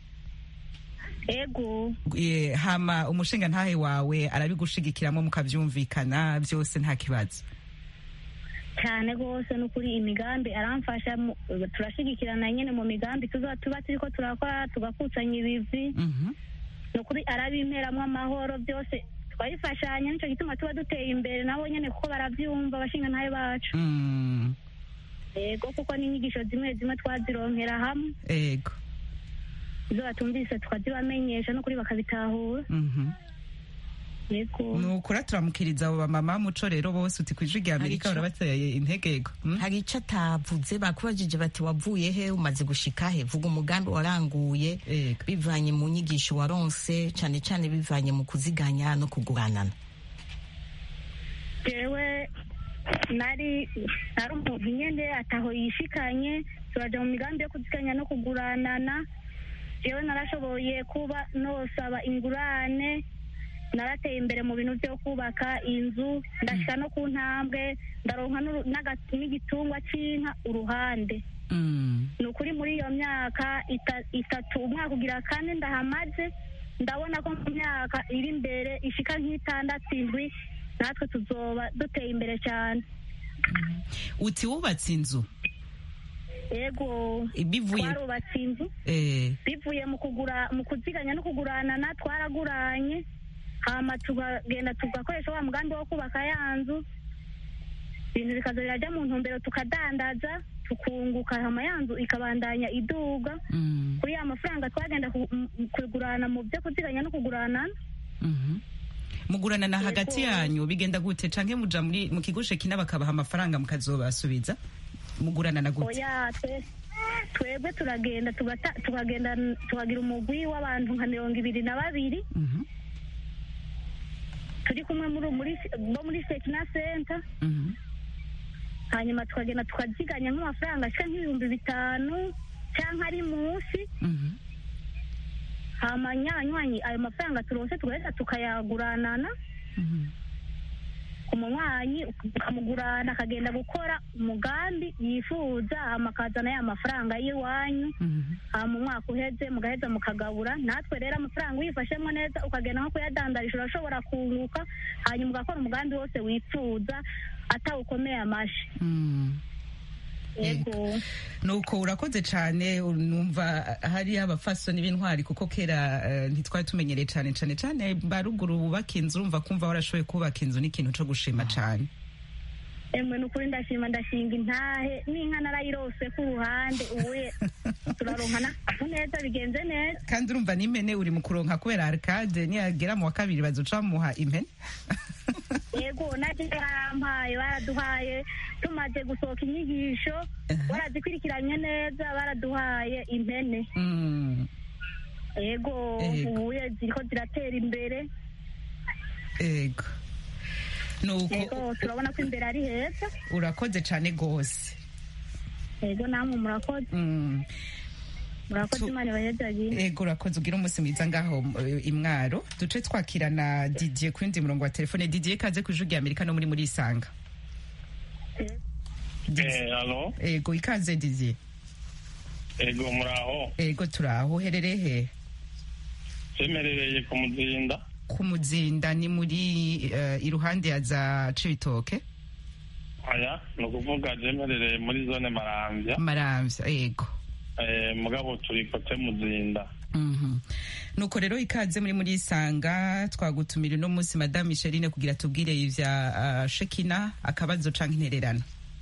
G: ego
A: Eh, hama umushinga ntahe wawe arabigushigikiramo mukavyumvikana vyose nta kibazo
G: cyane rwose n'ukuri imigambi aramfasha mu- turashigikirana nyine mu migambi tuza tuba turiko turakora tugakusanya ibivi
A: Mhm.
G: ni ukuri arabimperamwo amahoro byose twabifashanya nicyo gituma tuba duteye imbere nabo nyine kuko baravyumva abashinga ntayo bacu
A: Mm,
G: ego kuko n'inyigisho zimwe zimwe twazironkera hamwe
A: ego
G: izo batumvise tukazibamenyesha n'ukuri bakabitahura
A: Mhm.
G: yego
A: nukura turamukiriza abo bamama muco rero bose uti kwijwi rya amerika
F: Hari ico-
A: barabateye integego Mm?
F: hari icyo atavuze bakubajije bati wavuye he umaze gushika he vuga umugambi waranguye
A: Ego.
F: bivanye mu nyigisho waronse cyane cyane bivanye mu kuziganya no kuguranana
G: jewe nari nari umuntu nyene ataho yishikanye turaja mu migambi yo kuziganya no kuguranana jewe narashoboye kuba nosaba ingurane narateye imbere mu bintu byo kubaka inzu ndashika no ku ntambwe ndaronka n'uru- n'aga- n'igitungwa c'inka uruhande
A: Mm.
G: ni ukuri muri iyo myaka ita- itatu umwaka ugira kane ndahamaze ndabona ko mu myaka iri imbere ishika nk'itandatu indwi natwe tuzoba duteye imbere cyane
A: uti wubatse inzu
G: yego
A: bivuye
G: twarubatse inzu
A: eh,
G: bivuye mu kugura mu kuziganya no kuguranana twaraguranye hama tukagenda tugakoresha wa mugambi wo kubaka ya nzu ibintu bikaza birajya mu ntumbero tukadandaza tukunguka hama ya nzu ikabandanya iduga
A: mm,
G: kuri ya mafaranga twagenda ku- m- m- kugurana mu byo kuziganya no kugurana
A: mhm. muguranana hagati
G: Yego.
A: yanyu bigenda gute canke muja muri mu kigo shekina bakabaha amafaranga mukazobasubiza muguranana gute
G: oya twe twebwe turagenda tugata- tukagenda tukagira umugwi w'abantu nka mirongo ibiri na babiri
A: Mhm,
G: turi kumwe muri muri bo muri sekina senta
A: mhm.
G: hanyuma tukagenda tukaziganya nk'amafaranga ashika nk'ibihumbi bitanu cyangwa ari munsi
A: Mhm.
G: hama nyanywanyi ayo mafaranga turonse tugahita tukayaguranana
A: Mhm.
G: umunywanyi ukamugurana akagenda gukora umugambi yifuza hama akazana ya mafaranga y'iwanyu
A: Mhm.
G: hama umwaka uheze mugaheza mukagabura natwe rero amafaranga uyifashemo neza ukagenda nko kuyadandarisha urashobora kunguka hanyuma ugakora umugambi wose wifuza atawukomeye amashi
A: Mm.
G: yego
A: nuko urakoze cyane numva hari abafasoni b'intwari kuko kera eh, ntitwari tumenyereye cyane cyane cyane baruguru bubaka inzu urumva kumva warashoboye kubaka inzu n'ikintu cyo gushima cyane
G: emwe ni ukuri ndashima ndashinga intahe n'inka narayirose ku ruhande ubuye turaronka n'akantu neza bigenze neza
A: kandi urumva n'impene uri mu kuronka kubera arcade niyagera mu wa kabiri bazoca bamuha impene
G: yego nacyo barampaye baraduhaye tumaze gusohoka inyigisho barazikurikiranye neza baraduhaye impene
A: Mm,
G: yego
A: Yego.
G: ubuye ziriko ziratera imbere
A: ego nuko
G: yego turabona ko imbere ari heza
A: urakoze cyane rwose
G: yego namwe murakoze
A: Mm,
G: murakoze
A: Tu-
G: imana ibahezagire
A: ego urakoze ugira umunsi mwiza ngaho eh, imwaro duce twakirana didier ku yundi murongo wa telefone didier kaze ku ijwi rya amerika no muri muri isanga
H: Eh, alo
A: ego ikaze didier
H: ego muraho
A: ego turaho uherereye he
H: semerereye ku muzinda
A: ku muzinda ni muri eh, iruhande ya za cibitoke
H: aya ni ukuvuga jemerereye muri zone marambya
A: maramvya ego
H: eh, mugabo turi kote muzinda
A: Mhm. nuko rero ikaze muri muri isanga twagutumira uno munsi madame micheline kugira tubwire ivya uh, shekina akabazo canke intererano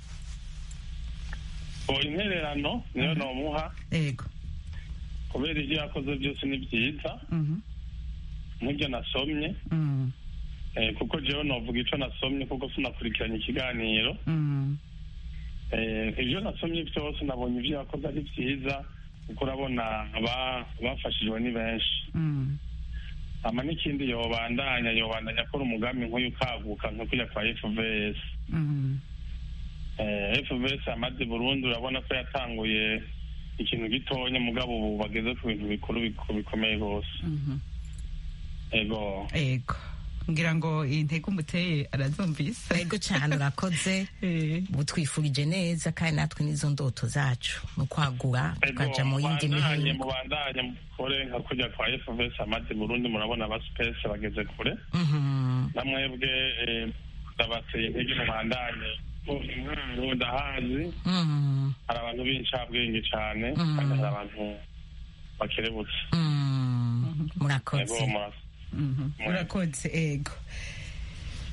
H: ngo intererano niyo nomuha
A: ego
H: kubera ibyo yakoze byose ni byiza
A: Mhm.
H: nk'ibyo nasomye
A: Mm.
H: eh, kuko jewe novuga ico nasomye kuko sinakurikiranye ikiganiro
A: Mm.
H: eh, ibyo nasomye byose nabonye ibyo yakoze ari byiza kuko urabona aba- abafashijwe ni benshi
A: Mm.
H: ama n'ikindi yobandanya yobandanya akora umugambi nk'uyu ukaguka nko kujya kwa fvs
A: Mm.
H: eh, fvs amaze burundi urabona ko yatanguye ikintu gitonya mugabo ubu bageze ku bintu bikuru biku- bikomeye rwose
A: Mhm.
H: ego
A: ego ngira ngo intege umuteye arazumvise
F: ego cyane urakoze
A: Eh.
F: ubu twifurije neza kandi natwe n'izo ndoto zacu ni ukwagura tukaja mu yindi
H: mubandanye
F: mihingo
H: mubandanye mukore nka kujya kwa fvs amaze burundi murabona aba space bageze kure
F: Mhm.
H: namwebwe eh, ndabateye intege mubandanye ko intwaro ndahazi
F: Mhm.
H: hari abantu b'incabwenge cyane
F: Mm.
H: kandi hari abantu bakerebutse
F: Mhm.
H: ego
F: murakoze
H: murakoze
A: Mhm. urakoze ego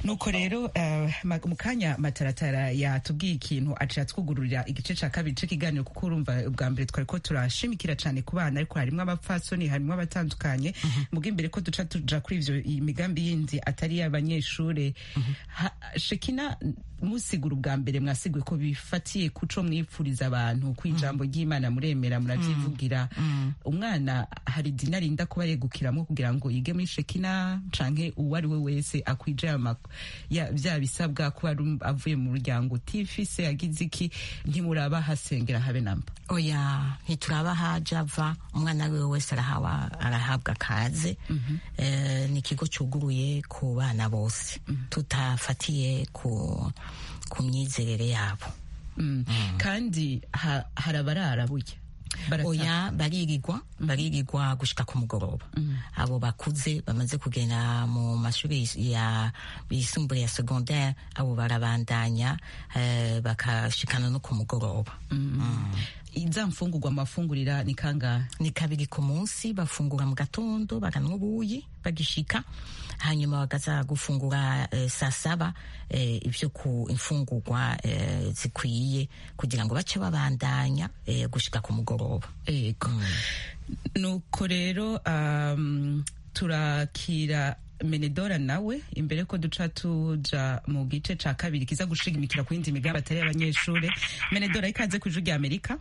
A: nuko rero eh, ma- mu kanya mataratara yatubwiye ikintu aciye atwugururira igice ca kabiri c'ikiganiro kuko urumva ubwa mbere twari ko turashimikira cane ku bana ariko harimwo abapfasoni harimwo abatandukanye muga imbere ko duca tuja kuri ivyo iyi migambi yindi atari y'abanyeshure Ha- shekina musigura ubwa mbere mwasiguye ko bifatiye kuco mwipfuriza abantu ku ijambo ry'imana muremera muravyivugira umwana hari dini arinda kuba yegukiramo kugira ngo yige muri shekina canke uwo ari we wese akwije ama- ya- vya bisabwa kuba ari- avuye mu muryango utifise yagize iki ntimuraba hasengera habe namba
F: oya ntituraba haja ava umwana ari we wese arahawa arahabwa akaze Eh, ni ikigo cyuguruye ku bana bose tutafatiye ku ku myizerere yabo
A: Mm. kandi ha- hari abarara burya Barata-
F: oya baririgwa baririgwa gushika ku mugoroba abo bakuze bamaze kugenda mu mashuri yis- ya yisumbuye ya secondaire abo barabandanya eh, bakashikana no ku mugoroba
A: iza mfungurwa amafungurira ni kangahe
F: ni kabiri ku munsi bafungura mu gatondo bakanwa ubuyi bagishika hanyuma bakaza gufungura eh, saa saba eh, ibyo ku imfungurwa eh, zikwiye kugira ngo bace babandanya eh, gushika ku mugoroba
A: ego nuko rero um, turakira menedora nawe imbere ko duca tuja mu gice ca kabiri kiza gushigimikira ku yindi migambi atari y'abanyeshure menedora ikaze ku ijwi rya amerika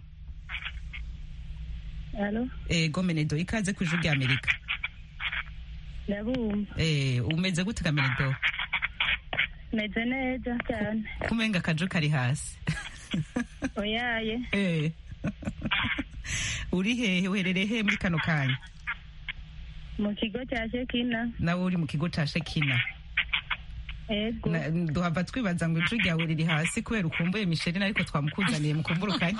G: alo
A: ego menedora ikaze ku ijwi rya amerika
G: ndabumva
A: Eh, umeze gute ka menedora
G: meze neza cyane
A: kumenga akaju kari hasi
G: oyaye
A: Eh. uri hehe uherereye he muri kano kanya
G: mu kigo cya shekina
A: nawe uri mu kigo ca shekina
G: ego
A: Na- duhava twibaza ngo ijwi ryawe riri hasi kubera ukumbuye misherine ariko twamukuzaniye mukumburukanye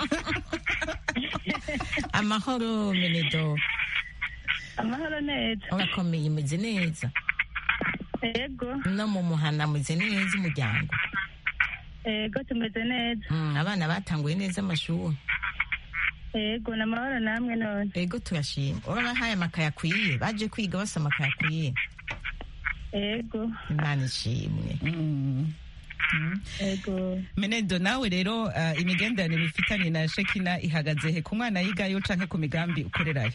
F: amahoro menedo
G: amahoro neza
F: urakomeye umeze neza
G: ego
F: no mu muhana meze neza umuryango
G: ego tumeze neza
F: Mm, abana batanguye neza amashuri
G: ego ni amahoro namwe none
F: ego turashima urabahaye amakaye akwiye baje kwiga basa amakaye akwiye
G: ego
F: imana ishimwe
A: Mm.
G: ego
A: menedo nawe rero uh, imigenderanire ufitanye na shekina ihagaze he ku mwana yigayo canke ku migambi ukorerayo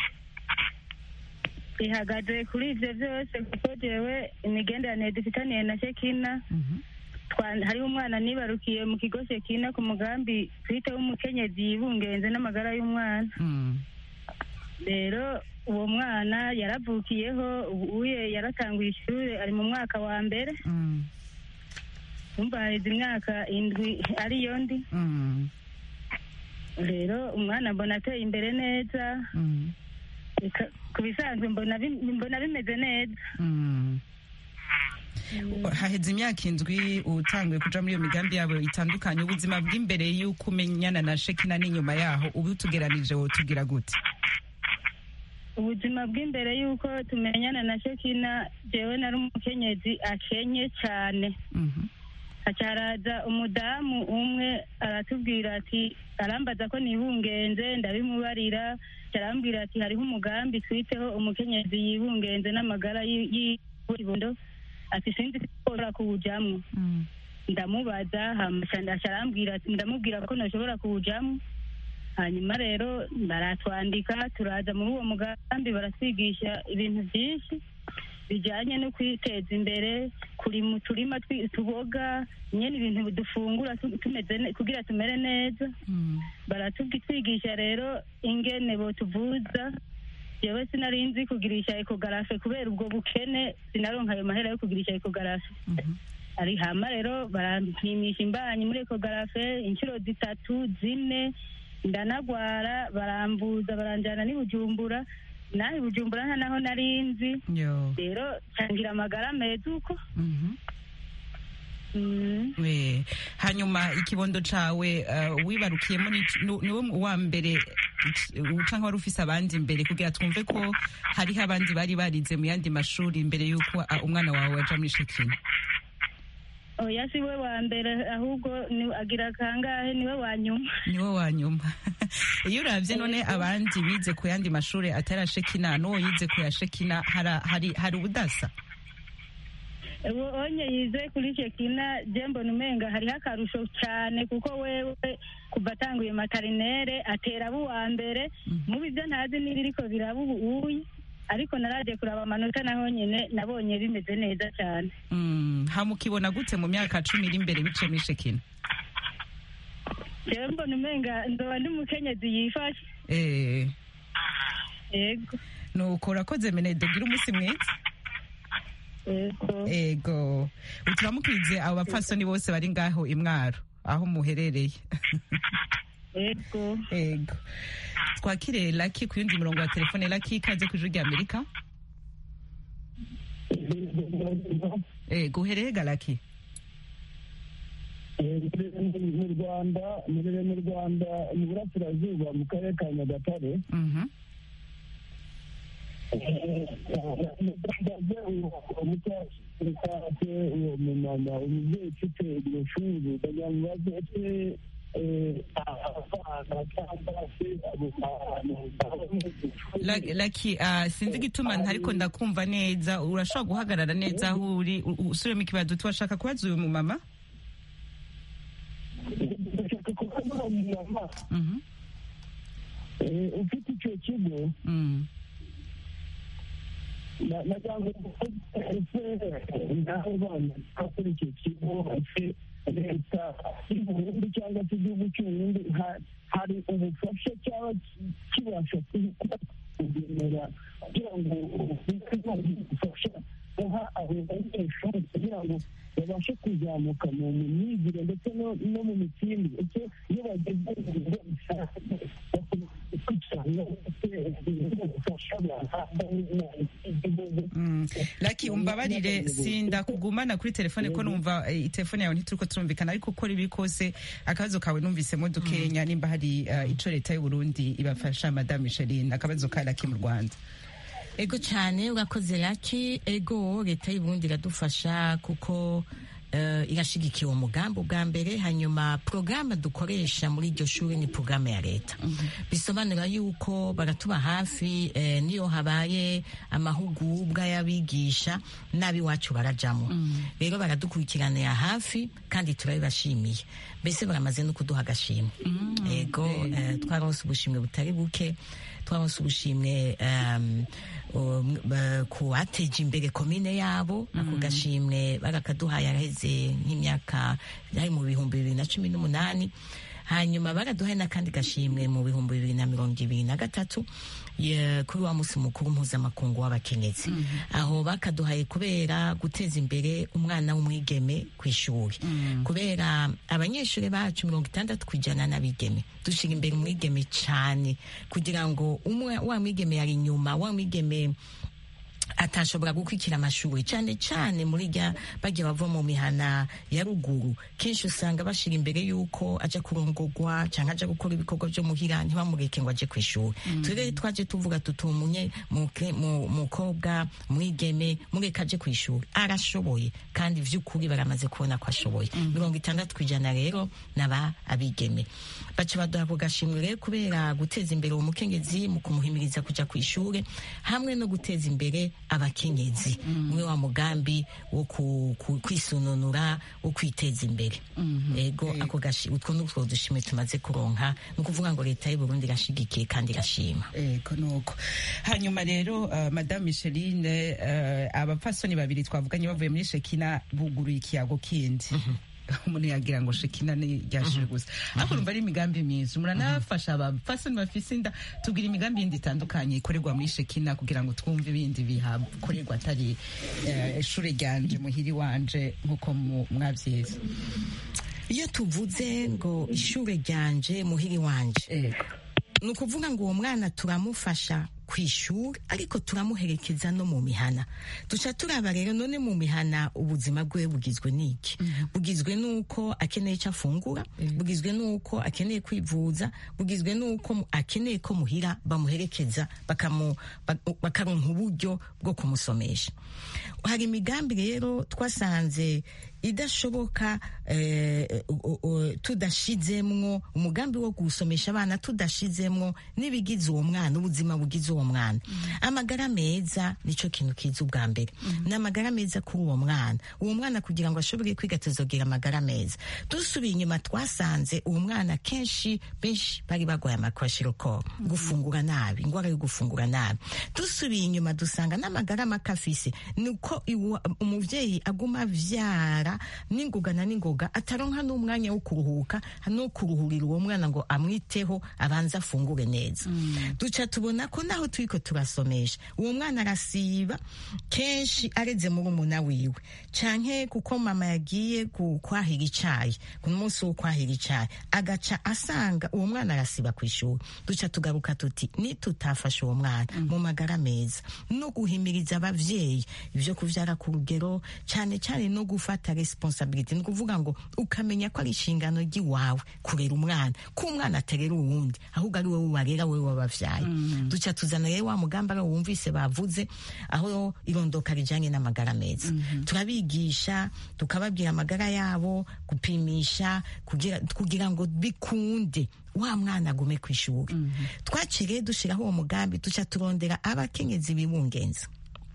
G: ihagaze kuri ibyo byose kuko jewe imigenderanire dufitaniye na shekina twa- hariho umwana nibarukiye mu kigo shekina ku mugambi twiteho umukenyezi yibungenze n'amagara y'umwana
A: Mm.
G: rero uwo mwana yaravukiyeho ubuye yaratanguye ishuri ari mu mwaka wa mbere
A: Mm.
G: umva haheze imyaka indwi ariyo ndi
A: Mm.
G: rero umwana mbona ateye imbere neza
A: Mm.
G: Eka- ku bisanzwe mbona bi- mbona bimeze neza
A: Mm. haheze imyaka indwi utanguye kuja muri iyo migambi yabo itandukanye ubuzima bw'imbere y'uko umenyana na shekina n'inyuma yaho ubu tugeranije wotugira gute
G: ubuzima bw'imbere y'uko tumenyana na shekina jewe nari umukenyezi akenye cyane
A: Mhm.
G: hacaraza umudamu umwe aratubwira ati arambaza ko nibungenze ndabimubarira arambwira ati hariho umugambi twiteho umukenyezi yibungenze n'amagara y'ibondo ati sinzi ko ushobora kuwujamwo
A: Mm.
G: ndamubaza hama aca arambwira ati- ndamubwira ko ntashobora kuwujamwo hanyuma rero baratwandika turaza muri uwo mugambi baratwigisha ibintu byinshi bijyanye no kwiteza imbere kuri mu turima twi- tuboga nyine ibintu dufungura tu- tumeze ne- kugira tumere neza
A: Mm.
G: baratwigisha rero ingene botuvuza jewe sinari nzi kugirisha ekogarafe kubera ubwo bukene sinaronka ayo mahera yo kugirisha ekogarafe
A: Mhm.
G: ari hama rero barampimisha imbanyi muri ekogarafe inshuro zitatu zine ndanagwara barambuza baranjyana n'i bujumbura naho i bujumbura nta naho nari nzi
A: Yo.
G: rero cangira amagara meza uko
A: Mhm.
G: Mm.
A: We. hanyuma ikibondo cawe uh, wibarukiyemo ni- nu- niwe wa mbere uca nk'wari ufise abandi imbere kugira twumve ko hariho abandi bari barize mu yandi mashuri imbere y'uko uh, umwana wawe aja muri shekina
G: oya si we wa mbere ahubwo ni agira kangahe niwe wa nyuma
A: niwe wa nyuma iyo uravye none abandi bize ku yandi mashuri atari ashekina n'uwo yize ku ya shekina hara- hari hari ubudasa
G: onye yize kuri shekina je mbona umenga hariho akarusho cyane kuko wewe kuva atanguye materinere atera abo uwa mbere mubi byo ntazi n'ibiriko biraba ubu uyi ariko naraje kuraba amanota naho nyine nabonye bimeze neza cyane
A: Mm, hamukibona gute mu myaka cumi iri imbere biciye muri shekina
G: jewe mbona umenga nzoba ndi umukenyezi yifashe
A: Eh,
G: yego
A: nuko urakoze menede gira umunsi mwiza
G: yego
A: ego uturamukirize abo bapfasoni bose bari ngaho imwaro aho muherereye
G: yego
A: ego twakire laki ku yundi murongo wa telefone laki ikaze ku ijuru rya amerika ego uhereye ga laki
I: mu rwanda murere mu rwanda mu burasirazuba mu karere ka nyagatare
A: Mhm.
I: ndaze umucyasirikate uwo mumama umubyeyi ufite iryo shuri ndagira ngo baze ese abana cyangwa se abo bantu
A: La- laki ah, sinzi igituma ariko ndakumva neza urashobora guhagarara neza aho uri u- u- usubiremo ikibazo washaka kubaza uyu mumama
I: ndashaka kubaza uwo mumama
A: Mhm.
I: eh, ufite icyo kigo
A: Mm.
I: nagira ngo ese naho bana kuri icyo kigo ese leta y'u Burundi cyangwa se igihugu cy'uburundi ha- hari ubufasha cyaba kibasha kuba kugenera kugira ngo ubufasha guha abo banyeshuri kugira ngo babashe kuzamuka mu mu myigire ndetse no no mu mitsindire ese iyo bageze mu bigo bishaje bakurikirana ubufasha bahabwa n'igihugu
A: Mm. laki umbabarire sinda kugumana kuri telefone ko numva eh, telefone yawe ntituriko turumvikana ariko uko ribi kose akabazo kawe numvisemo dukenya nimba hari eh, ico leta y'u Burundi ibafasha madame Micheline akabazo ka laki mu Rwanda
F: ego cyane urakoze laki ego leta y'uburundi iradufasha kuko uh, irashigikiye uwo mugambi ubwa mbere hanyuma porogaramu dukoresha muri iryo shuri ni porogaramu ya leta bisobanura yuko baratuba hafi eh, niyo habaye amahugurwa y'abigisha n'ab'iwacu barajamo rero baradukurikiranira hafi kandi turabibashimiye mbese baramaze no kuduha agashimwe ego eh, twaronse ubushimwe butari buke twaronse ubushimwe um, um, ba- ku bateje imbere komine yabo ako gashimwe barakaduhaye araheze nk'imyaka yari mu bihumbi bibiri na cumi n'umunani hanyuma baraduhaye n'akandi gashimwe mu bihumbi bibiri na mirongo ibiri na gatatu ye- kuri wa munsi mukuru mpuzamakungu w'abakenyezi aho bakaduhaye kubera guteza imbere umwana w'umwigeme ku ishuri kubera abanyeshuri bacu mirongo itandatu ku ijana n'abigeme dushyira imbere umwigeme cyane kugira ngo umwe wa mwigeme yari inyuma wa mwigeme atashobora gukurikira amashuri cyane cyane muri rya bajya bava mu mihana ya ruguru kenshi usanga bashira imbere y'uko aja kurongogwa cyangwa aja gukora ibikorwa byo muhira ntibamureke ngo aje ku ishuri turere twaje tuvuga tutumunye mukobwa mwigeme mureke aje ku ishuri arashoboye kandi vy'ukuri baramaze kubona ko ashoboye mirongo itandatu kw'ijana rero naba abigeme baca baduha ako gashimwe rero kubera guteza imbere uwo mukengezi mu kumuhimiriza kuja ku ishuri hamwe no guteza imbere abakenyezi umwe wa mugambi wo ku- ku- kwisununura wo kwiteza imbere ego ako gashi utwo nutwo dushimwe tumaze kuronka ni ukuvuga ngo leta y'u Burundi irashigikiye kandi irashima
A: ego nuko hanyuma rero uh, madame Micheline uh, abapfasoni babiri twavuganye bavuye muri Shekina buguruye ikiyago kindi umuntu yagira ngo shekina ni ryashije gusa ariko urumva ari imigambi myiza muranafasha abapfasoni bafise inda tubwira imigambi yindi itandukanye ikorerwa muri shekina kugira ngo twumve ibindi bihakorerwa atari eh, ishure ryanje muhiri wanje nk'uko mu- mwavyize
F: iyo tuvuze ngo ishure ryanje muhiri wanje
A: ego
F: ni ukuvuga ngo uwo mwana turamufasha ku ishuri ariko turamuherekeza no mu mihana duca turaba rero none mu mihana ubuzima bwe bugizwe n'iki bugizwe n'uko akeneye icyo afungura bugizwe n'uko akeneye kwivuza bugizwe n'uko mu- akeneye ko muhira bamuherekeza bakamu- ba- bakaronka uburyo bwo kumusomesha hari imigambi rero twasanze idashoboka eh, o- o- tudashizemwo umugambi wo gusomesha abana tudashizemwo n'ibigize uwo mwana ubuzima bugize uwo by'uwo mwana amagara meza nico kintu kiza ubwa mbere ni amagara meza kuri uwo mwana uwo mwana kugira ngo ashobore kwiga tuzogira amagara meza dusubiye inyuma twasanze uwo mwana kenshi benshi bari barwaye amakwashiroko gufungura nabi ingwara yo gufungura nabi dusubiye inyuma dusanga n'amagara make afise ni uko iwa- umuvyeyi aguma avyara n'ingoga na n'ingoga ataronka n'umwanya wo kuruhuka no kuruhurira uwo mwana ngo amwiteho abanze afungure neza duca tubona ko naho turiko turasomesha uwo mwana arasiba kenshi areze muri umuna wiwe canke kuko mama yagiye ku- kwahira icayi ku munsi wo kwahira icayi agaca asanga uwo mwana arasiba ku ishuri duca tugaruka tuti nitutafasha uwo mwana mu magara meza no guhimiriza abavyeyi ivyo kuvyara ku rugero cane cane no gufata responsibility ni ukuvuga ngo ukamenya ko ari inshingano ry'iwawe kurera umwana ko umwana aterera uwundi ahubwo ari wowe warera wowe wabavyaye duca tuzana rero wa mugambi ari wumvise bavuze aho irondoka rijanye n'amagara meza turabigisha tukababwira amagara yabo gupimisha kugira, kugira ngo bikunde wa mwana agume ku ishuri twaciriye dushiraho uwo mugambi duca turondera abakenyezi bibungenza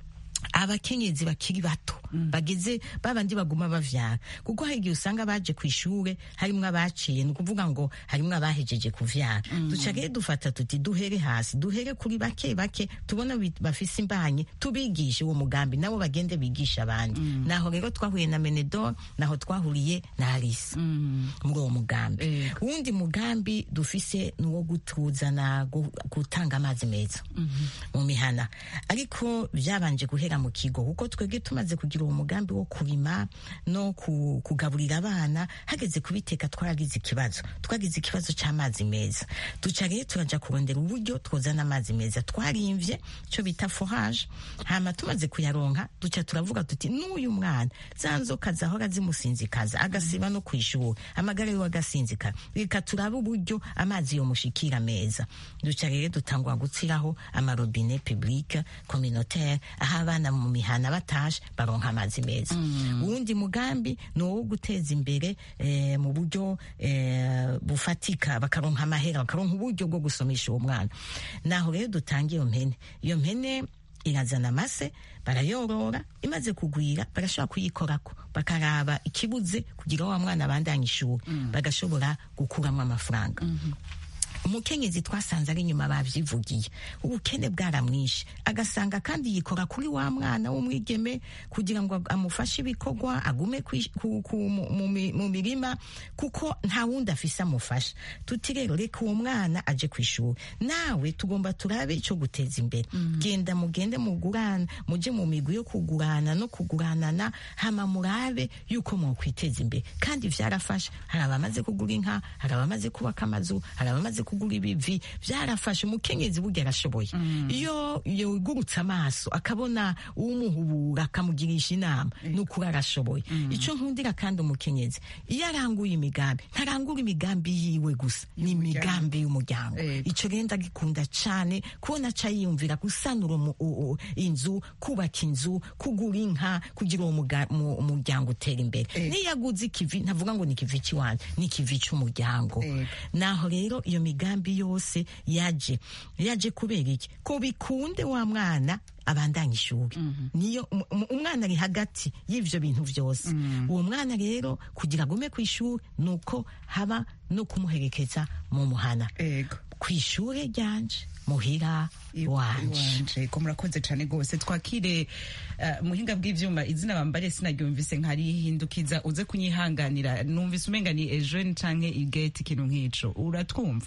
F: abakenyezi bakiri bato bageze babandi baguma bavyara kuko hari igihe usanga baje ku ishure harimwo abaciye ni ukuvuga ngo harimwo abahejeje kuvyara duca rero dufata tuti duhere hasi duhere kuri bake bake tubona bi- bafise imbanyi tubigishe uwo mugambi nabo bagende bigisha abandi naho rero twahuye na menedor naho twahuriye na alisa muri uwo mugambi
A: Yego.
F: uwundi mugambi dufise ni uwo gutuzana gu- gutanga amazi meza mu mihana ariko byabanje guhera mu kigo kuko twebwe tumaze kugira uwo mugambi wo kurima no ku- kugaburira abana hageze kubiteka twaragize ikibazo twagize ikibazo c'amazi meza duca rero turaja kurondera uburyo twozana amazi meza twarimvye ico bita forage hama tumaze kuyaronka duca turavuga tuti n'uyu mwana za nzoka zahora zimusinzikaza agasiba no kwishura amagara yiwe agasinzikara reka turabe uburyo amazi yomushikira meza duca rero dutangwa gutsiraho amarobine publique communautaire aho abana mu mihana batashe baronka amazi meza uwundi mugambi ni uwo guteza imbere eh, mu buryo eh, bufatika bakaronka amahera bakaronka uburyo bwo gusomesha uwo mwana naho rero dutanga iyo mpene iyo mpene irazana amase barayorora imaze kugwira barashobora kuyikorako bakaraba ikibuze kugira wa mwana abandanye ishuri bagashobora gukuramo amafaranga umukenyezi twasanze ari inyuma bavyivugiye ubukene bwaramwishe agasanga kandi yikora kuri wa mwana w'umwigeme kugira ngo amufashe ibikorwa agume kwi- ku- ku- mu- mu mi- mu mirima kuko nta wundi afise amufasha tuti rero reka uwo mwana aje ku ishuri nawe tugomba turabe ico guteza imbere genda mugende mugurana muje mu migwi yo kugurana no kuguranana hama murabe yuko mwokwiteza imbere kandi vyarafasha hari abamaze kugura inka hari abamaze kubaka amazu hari abamaze kugura ibivi vyarafashe umukenyezi burya arashoboye iyo yugurutse amaso akabona uwumuhubura akamugirisha inama nukuri arashoboye ico nkundira kandi umukenyezi iyo aranguye imigambi ntarangura imigambi yiwe gusa ni imigambi y'umuryango
A: Yego.
F: ico rero ndagikunda cane kubona aca yiyumvira gusanura umu- u- u- inzu kubaka inzu kugura inka kugira uwo muga- mu- umuryango utera imbere
A: Yego.
F: niyo aguze ikivi ntavuga ngo ni ikivi cy'iwanyu ni ikivi c'umuryango
A: Yego.
F: naho rero iyo migambi yose yaje yaje kubera iki ko bikunde wa mwana abandanya ishuri niyo um- um- umwana ari hagati y'ivyo bintu vyose uwo mwana rero kugira agume ku ishuri nuko haba no kumuherekeza mu muhana
A: ego
F: ku ishure ryanje muhira wanje
A: wanje ko murakoze cyane rwose twakire uh, muhinga bw'ivyuma izina bambare sinaryumvise nkarihindukiza uze kunyihanganira numvise umenga ni ejeune canke igate ikintu nk'ico uratwumva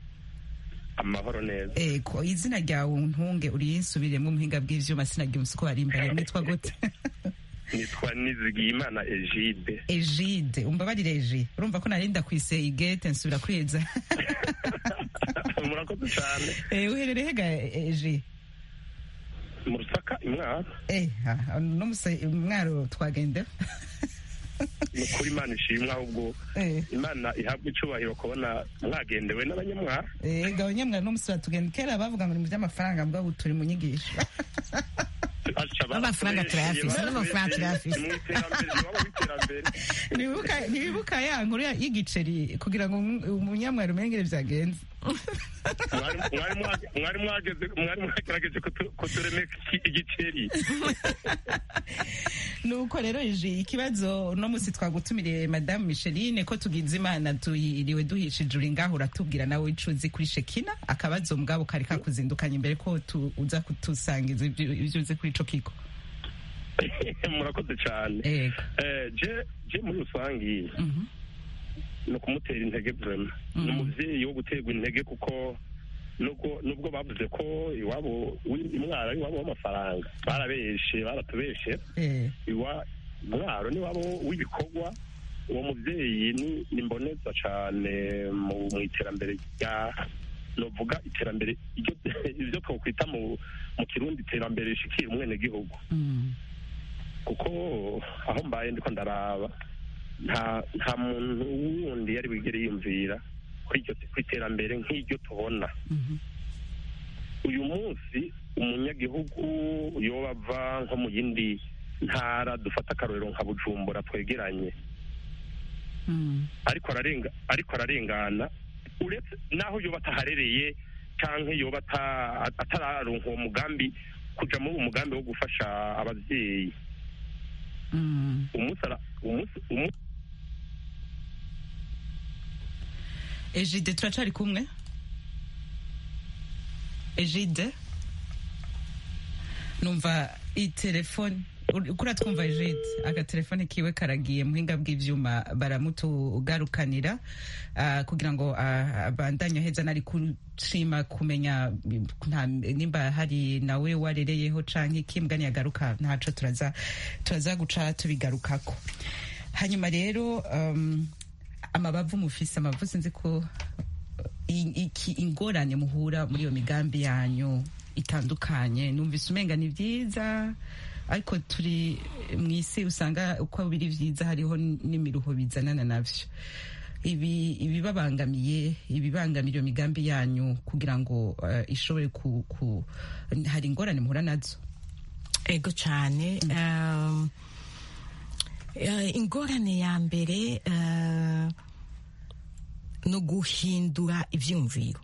J: amahoro neza
A: ego izina ryawe ntunge uriyinsubiremwo muhinga bw'ivyuma sinaryumvise ko bari imbere mwitwa gute
J: nitwa nizigiyimana egide
A: egide umbabarire eji urumva ko narinda kwise igate nsubira kweza
J: murakoze cyane
A: Eh, uherereye hega eji
J: mu rusaka imwara
A: eh ah, no musa mwaro twagende
J: ni ukuri imana ishimwe ahubwo
A: eh
J: imana ihabwa icubahiro kubona mwagendewe n'abanyamwara
A: eh gabanya mwana no musa tugende kera bavuga ngo ni mu by'amafaranga mbwa ubu turi mu nyigisho
F: Amafaranga turayafise, n'amafaranga turayafise.
J: mu iterambere iwabo w'iterambere
A: Ntiwibuka- ntiwibuka ya nkuru ya- y'igiceri kugira ngo umu- umunyamwari umengere byagenze
J: Mwari- mwari mwage- mwari mwageze mwari mwagerageje kutu- kuturemeka iki- igiceri
A: nuko rero iji ikibazo uno munsi twagutumiriye madamu micheline ko tugize imana tuhiriwe duhishije uri ngaho uratubwira nawe ico uzi kuri shekina akabazo mugabo kari kakuzindukanye imbere ko tu- uza kutusangiza ibyo ibyo uzi kuri ico kigo
J: murakoze cyane
A: Ego.
J: Eh, je je muri rusange
A: Mhm.
J: ni ukumutera intege vrema ni umuvyeyi wo guterwa intege kuko nubwo nubwo bavuze ko iwabo wi- imwaro ari iwabo w'amafaranga barabeshe baratubeshe
A: Eh.
J: iwa mwaro ni wabo w'ibikorwa uwo muvyeyi ni ni mboneza cane mu mu iterambere rya novuga iterambere iryo ivyo twokwita mu mu kirundi iterambere rishikira umwenegihugu
A: Mm.
J: kuko aho mbaye ndiko ndaraba nta nta muntu wundi yari wigere yiyumvira kuri iryo ku iterambere nk'iryo tubona
A: Mhm.
J: uyu munsi umunyagihugu yoba ava nko mu yindi ntara dufata akarorero nka bujumbura twegeranye
A: Mm.
J: ariko ararenga ariko ararengana uretse naho yoba ataharereye canke yoba ata- atararonka uwo mugambi kuja muri uwo mugambi wo gufasha abavyeyi
A: Mm.
J: umunsi ara- umunsi umunsi
A: Ejide turacari kumwe Ejide numva itelefone kuri twumva Ejide agatelefone kiwe karagiye muhinga bw'ivyuma baramutugarukanira ah, kugira ngo ah, abandanye aheza nari kushima kumenya nta- nimba hari nawe warereyeho canke kimbwa yagaruka ntaco turaza turaza guca tubigarukako hanyuma rero um, amabavu mufise amabavu sinzi ko i- iki ingorane muhura muri iyo migambi yanyu itandukanye numvise umenga ni vyiza ariko turi mu isi usanga uko biri vyiza hariho n'imiruho bizanana navyo ibi ibibabangamiye ibibangamira iyo migambi yanyu kugira ngo uh, ishobore ku, ku hari ingorane muhura nazo
F: ego cyane um, eh, ingorane ya mbere eh, no guhindura ivyumviro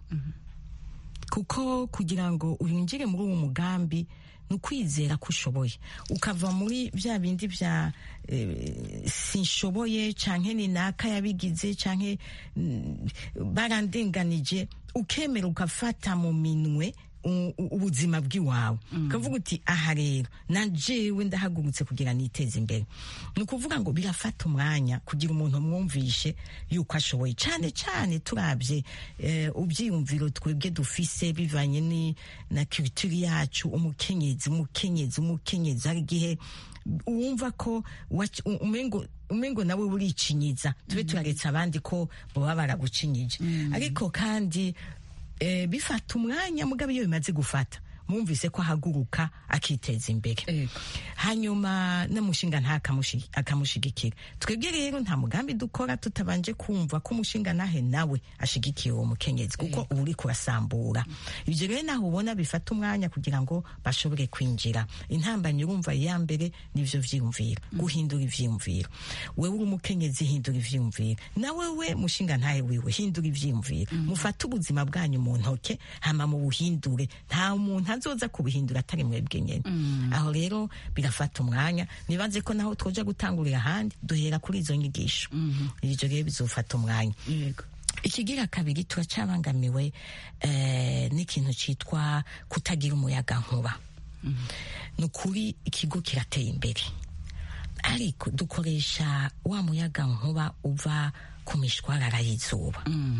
F: kuko kugira ngo winjire muri uwo mugambi ni ukwizera ko ushoboye ukava muri bya bindi bya eh, sinshoboye canke ni naka yabigize canke mm, barandenganije ukemera ugafata mu minwe u- u- ubuzima bw'iwawe ukavuga uti aha rero na jewe ndahagurutse kugira niteze imbere ni ukuvuga ngo birafata umwanya kugira umuntu mwumvishe yuko ashoboye cyane cyane turabye eh, ubyiyumviro twebwe dufise bivanye ni na culture yacu umukenyezi umukenyezi umukenyezi hari igihe wumva ko wac- u- umengo umengo nawe uricinyiza tube turaretse abandi ko baba baragucinyije ariko kandi eh, bifata umwanya mugabo iyo bimaze gufata mwumvise ko ahaguruka akiteza imbere
A: Ego.
F: hanyuma n'umushinga nta akamushi- akamushigikira twebwe rero nta mugambi dukora tutabanje kumva ko umushinga nahe nawe ashigikiye uwo mukenyezi kuko uba uri kurasambura ibyo rero naho ubona bifata umwanya kugira ngo bashobore kwinjira intambanyi urumva iya mbere nivyo vyiyumviro guhindura ivyiyumviro wewe uri umukenyezi hindura ivyiyumviro nawe we mushinga ntahe wiwe hindura ivyiyumviro mufate ubuzima bwanyu mu ntoke hama mu buhindure nta muntu azoza kubuhindura atari mwebwe nyene aho rero birafata umwanya nibaze ko naho twoja gutangurira ahandi duhera kuri izo nyigisho ivyo rero bizofata umwanya
A: yego
F: ikigira kabiri turacabangamiwe eh, n'ikintu citwa kutagira umuyaga nkuba ni ukuri ikigo kirateye imbere ariko dukoresha wa muyaga nkuba uva ku mishwarara y'izuba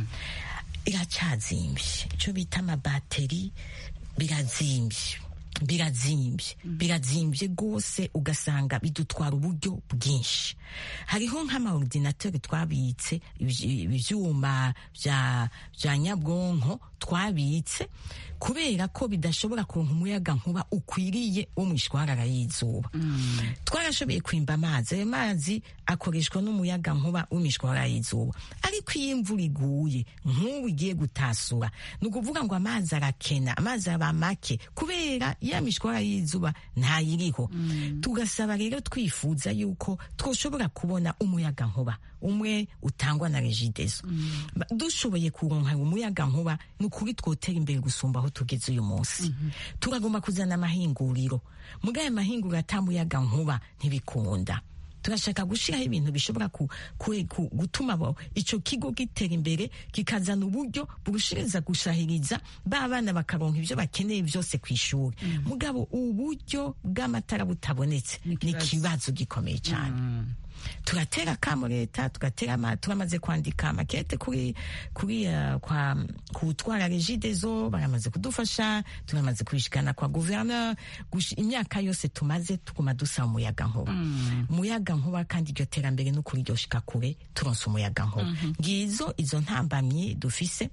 F: iracyazimbye icyo bita amabateri birazimbye birazimbye birazimbye rwose ugasanga bidutwara uburyo bwinshi hariho nk'amaordinateri twabitse ibyi- ibyuma bya bya nyabwonko twabitse kubera ko bidashobora kuronka umuyaga nkuba ukwiriye wo mwishwarara y'izuba twarashoboye kwimba amazi ayo mazi akoreshwa n'umuyaga nkuba w'imishwarara y'izuba ariko iyo imvura iguye nk'ubu igiye gutasura ni ukuvuga ngo amazi arakena amazi aba make kubera ya mishwarara y'izuba ntayiriho tugasaba rero twifuza yuko twoshobora kubona umuyaga nkuba umwe utangwa na regideso Ba- dushoboye kuronka umuyaga nkuba ni ukuri twotera imbere gusumba aho tugeze uyu munsi turagomba kuzana amahinguriro muga aya mahinguriro atamuyaga nkuba ntibikunda turashaka gushyiraho ibintu bishobora ku, ku, ku, gutuma abo- ico kigo gitera imbere kikazana uburyo burushiriza gushahiriza ba bana bakaronka ivyo bakeneye vyose ku ishuri mugabo uburyo bw'amatara butabonetse ni ikibazo gikomeye cyane turatera akamo leta tugatera ama- turamaze kwandika makete kuri kuri uh, kwa kutwara regidezo baramaze kudufasha turamaze kubishikana kwa gouverneur gushi- imyaka yose tumaze tuguma dusaba umuyaga nkuba umuyaga nkuba kandi iryo terambere n'ukuri ryoshika kure turonse umuyaga nkuba ngizo izo ntambamyi dufise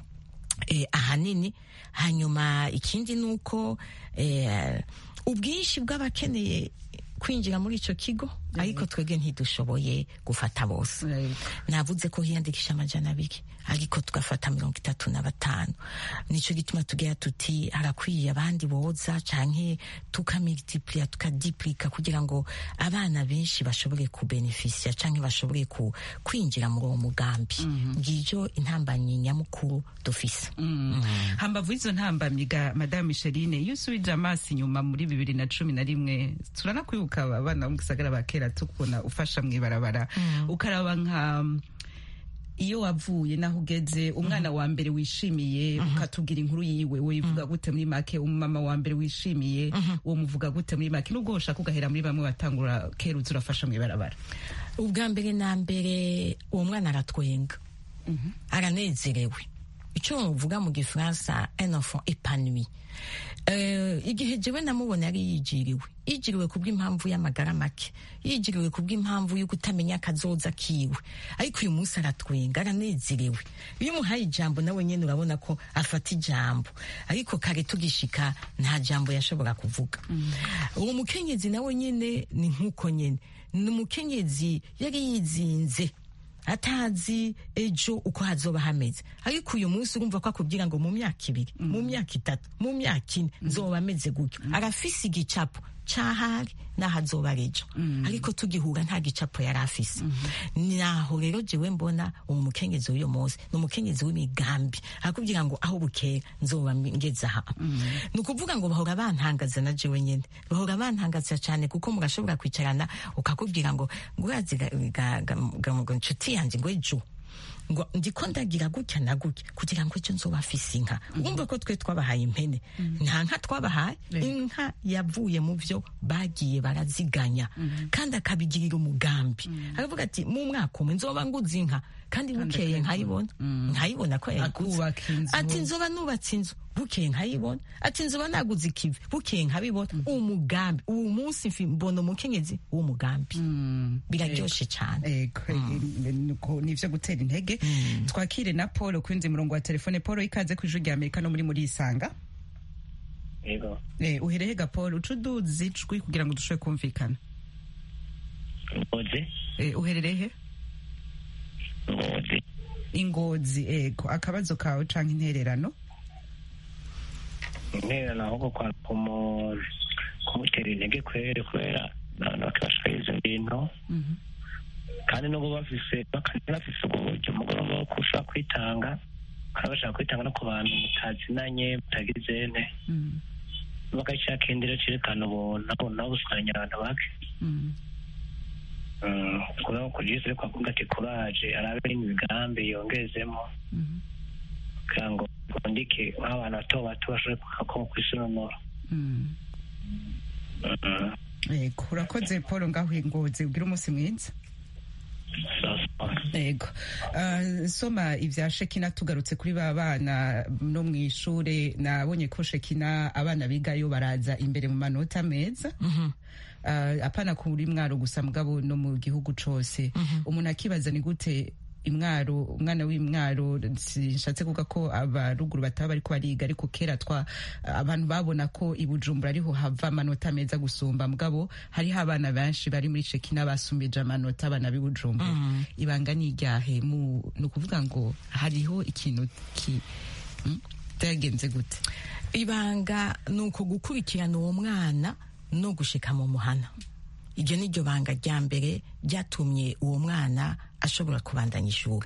F: eh, ahanini hanyuma ikindi ni uko eh, ubwinshi bw'abakeneye kwinjira muri ico kigo ariko twebwe ntidushoboye gufata bose navuze ko hiyandikisha amajana abiri ariko tugafata mirongo itatu na batanu nico gituma tugira tuti harakwiye abandi boza canke tukamultipliya tukadiplika kugira ngo abana benshi bashobore kubenefisia canke bashobore ku, kwinjira muri uwo mugambi ngijo intambanyi nyamukuru dufise
A: hambavu y'izo ntambamyi ga madame micheline iyo usubije amaso inyuma muri bibiri na cumi na rimwe turanakwibuka abana bo mu gisagara ba kera tukubona ufasha mu ibarabara ukaraba nka iyo wavuye naho ugeze umwana wa mbere wishimiye ukatubwira inkuru yiwe wivuga gute muri make umumama wa mbere wishimiye uwo muvuga gute muri make nubwo ushaka ugahera muri bamwe batangura kera uzi urafasha mu ibarabara
F: ubwa mbere na mbere uwo mwana aratwenga aranezerewe icyo muvuga mu gifaransa un enfant épanoui Eh, igihe jewe namubona yari yijiriwe yijiriwe kubw'impamvu y'amagara make yijiriwe kubw'impamvu yo kutamenya akazoza kiwe ariko uyu munsi aratwenga aranezerewe iyo umuhaye ijambo nawe nyene urabona ko afata ijambo ariko kare tugishika nta jambo yashobora kuvuga uwo mukenyezi nawe nyene ni nk'uko nyene ni umukenyezi yari yizinze atazi ejo uko hazoba hameze ariko uyu munsi urumva ko akubwira ngo mu myaka ibiri mu myaka itatu mu myaka ine nzoba ameze gutyo arafise igicapo cahari naho azoba ari ejo ariko tugihura nta gicapo yari afise naho rero jewe mbona uwo mukenyezi w'uyu munsi ni umukenyezi w'imigambi arakubwira ngo aho bukera nzoba ngeze aha ni ukuvuga ngo bahora bantangaza na jewe nyene bahora bantangaza cyane kuko mugashobora kwicarana ukakubwira ngo ngo urazi ga- ga- ga- ga- ga- nshuti yanjye ngo ejo ngo ndiko ndagira gutya na gutya kugira ngo ejo nzoba afise inka urumva ko twe twabahaye impene nta nka twabahaye inka yavuye mu vyo bagiye baraziganya kandi akabigirira umugambi aravuga ati mu mwaka umwe nzoba nguze inka kandi bukeye nkayibona nkayibona ko yayiguze
A: akubaka inzu
F: ati nzoba nubatse inzu bukeye nkayibona ati nzoba naguze ikivi bukeye nkabibona umugambi uwo munsi mfi- mbona umukenyezi w'umugambi biraryoshe cyane
A: Ego, nuko nivyo gutera intege twakire na paul kwinzi murongo wa telefone paul ikaze ku ijwi rya amerika no muri muri isanga
E: yego
A: Eh, uherehe ga paul uca uduzi ijwi kugira ngo dushobore kumvikana
E: ngozi
A: Eh, uhererehe
E: ngozi
A: ingozi ego akabazo kawe canke intererano
E: intererano ahubwo kwa kumu- kumutera intege kwere kubera abantu bakibashikariza ibintu kandi nubwo bafise bakaba bafise ubwo buryo mugoroba wo kushobora kwitanga bakaba bashaka kwitanga no ku bantu mutazinanye mutagize nte bagashaka indero cerekana ubuntu nabo buswanya abantu bake kubera ko jesu ariko akunda ati kuraje arabe n'imigambi yongezemo kugira ngo bundike nk'abantu bato bato bashobore kuhakoma ku isununura
A: ego urakoze paul ngaho ingozi ugira umunsi mwiza ego Ah, soma ivya shekina tugarutse kuri ba bana no mu ishure nabonye ko shekina abana bigayo baraza imbere mu manota meza Ah, apana kuri mwaro gusa mugabo no mu gihugu cose umuntu akibaza ni gute imwaro umwana w'imwaro sinshatse kuvuga ko abaruguru bataba bariko bariga ariko kera twa abantu babona ko i Bujumbura ariho hava amanota meza gusumba mugabo hariho abana benshi bari muri Shekina basumbije amanota abana b'i Bujumbura ibanga ni iryahe mu ni ukuvuga ngo hariho ikintu ki mm, byagenze gute
F: ibanga ni uko gukurikirana uwo mwana no gushika mu muhana iryo ni ryo banga rya mbere ryatumye uwo mwana ashobora kubandanya ishuri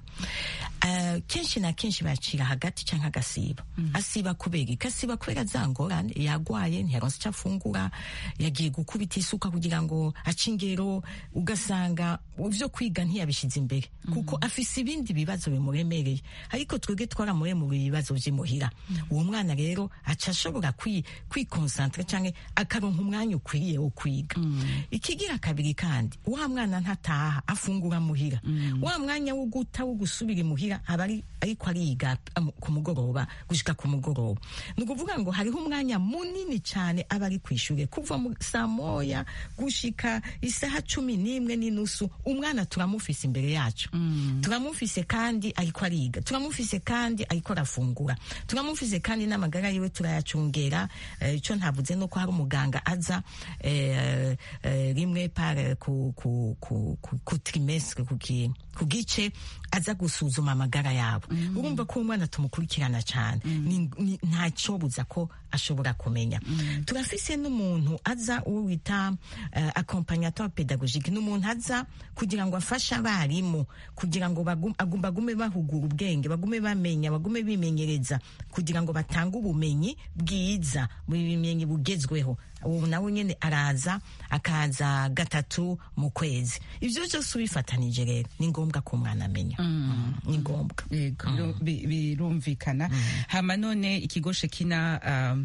F: uh, kenshi na kenshi bacira hagati canke agasiba mm -hmm. asiba kubera iki asiba kubera za ngorane yagwaye ntiyaronse ico afungura yagiye gukubita isuka kugira ngo ace ingero ugasanga ivyo kwiga ntiyabishize imbere mm -hmm. kuko afise ibindi bibazo bimuremereye ariko twebwe twaramuremura ibibazo vy'imuhira mm -hmm. uwo mwana rero aca ashobora kwikonsantre kwi canke akaronka umwanya ukwiriye wo kwiga ikigira kabiri kandi wa mwana ntataha afungura muhira wa mwanya wo guta wo gusubira imuhira aba ariko ariga ku mugoroba gushika ku mugoroba ni ukuvuga ngo hariho umwanya munini cyane aba ari ku ishuri kuva saa moya gushika isaha cumi n'imwe n'inusu umwana turamufise imbere yacu turamufise kandi ariko ariga turamufise kandi ariko arafungura turamufise kandi n'amagara yiwe turayacungera icyo uh, ntavuze no ko hari umuganga aza uh, uh, rimwe par ku, ku, ku, ku, ku trimestre ku kintu ku gice aza gusuzuma amagara yabo mm. urumva ko umwana tumukurikirana cyane mm. nta cyobuza ko ashobora kumenya mm. turafise n'umuntu aza uwo wita uh, accompagnateur pedagogique n'umuntu aza kugira ngo afashe abarimu kugira ngo bagume bahugura ubwenge bagume bamenya bagume bimenyereza kugira ngo batange ubumenyi bwiza bumenyi bugezweho ubu nawe nyine araza akaza gatatu mu kwezi ibyo byose ubifatanije rero ni ngombwa ko umwana amenya ni ngombwa
A: birumvikana hama none ikigo shekina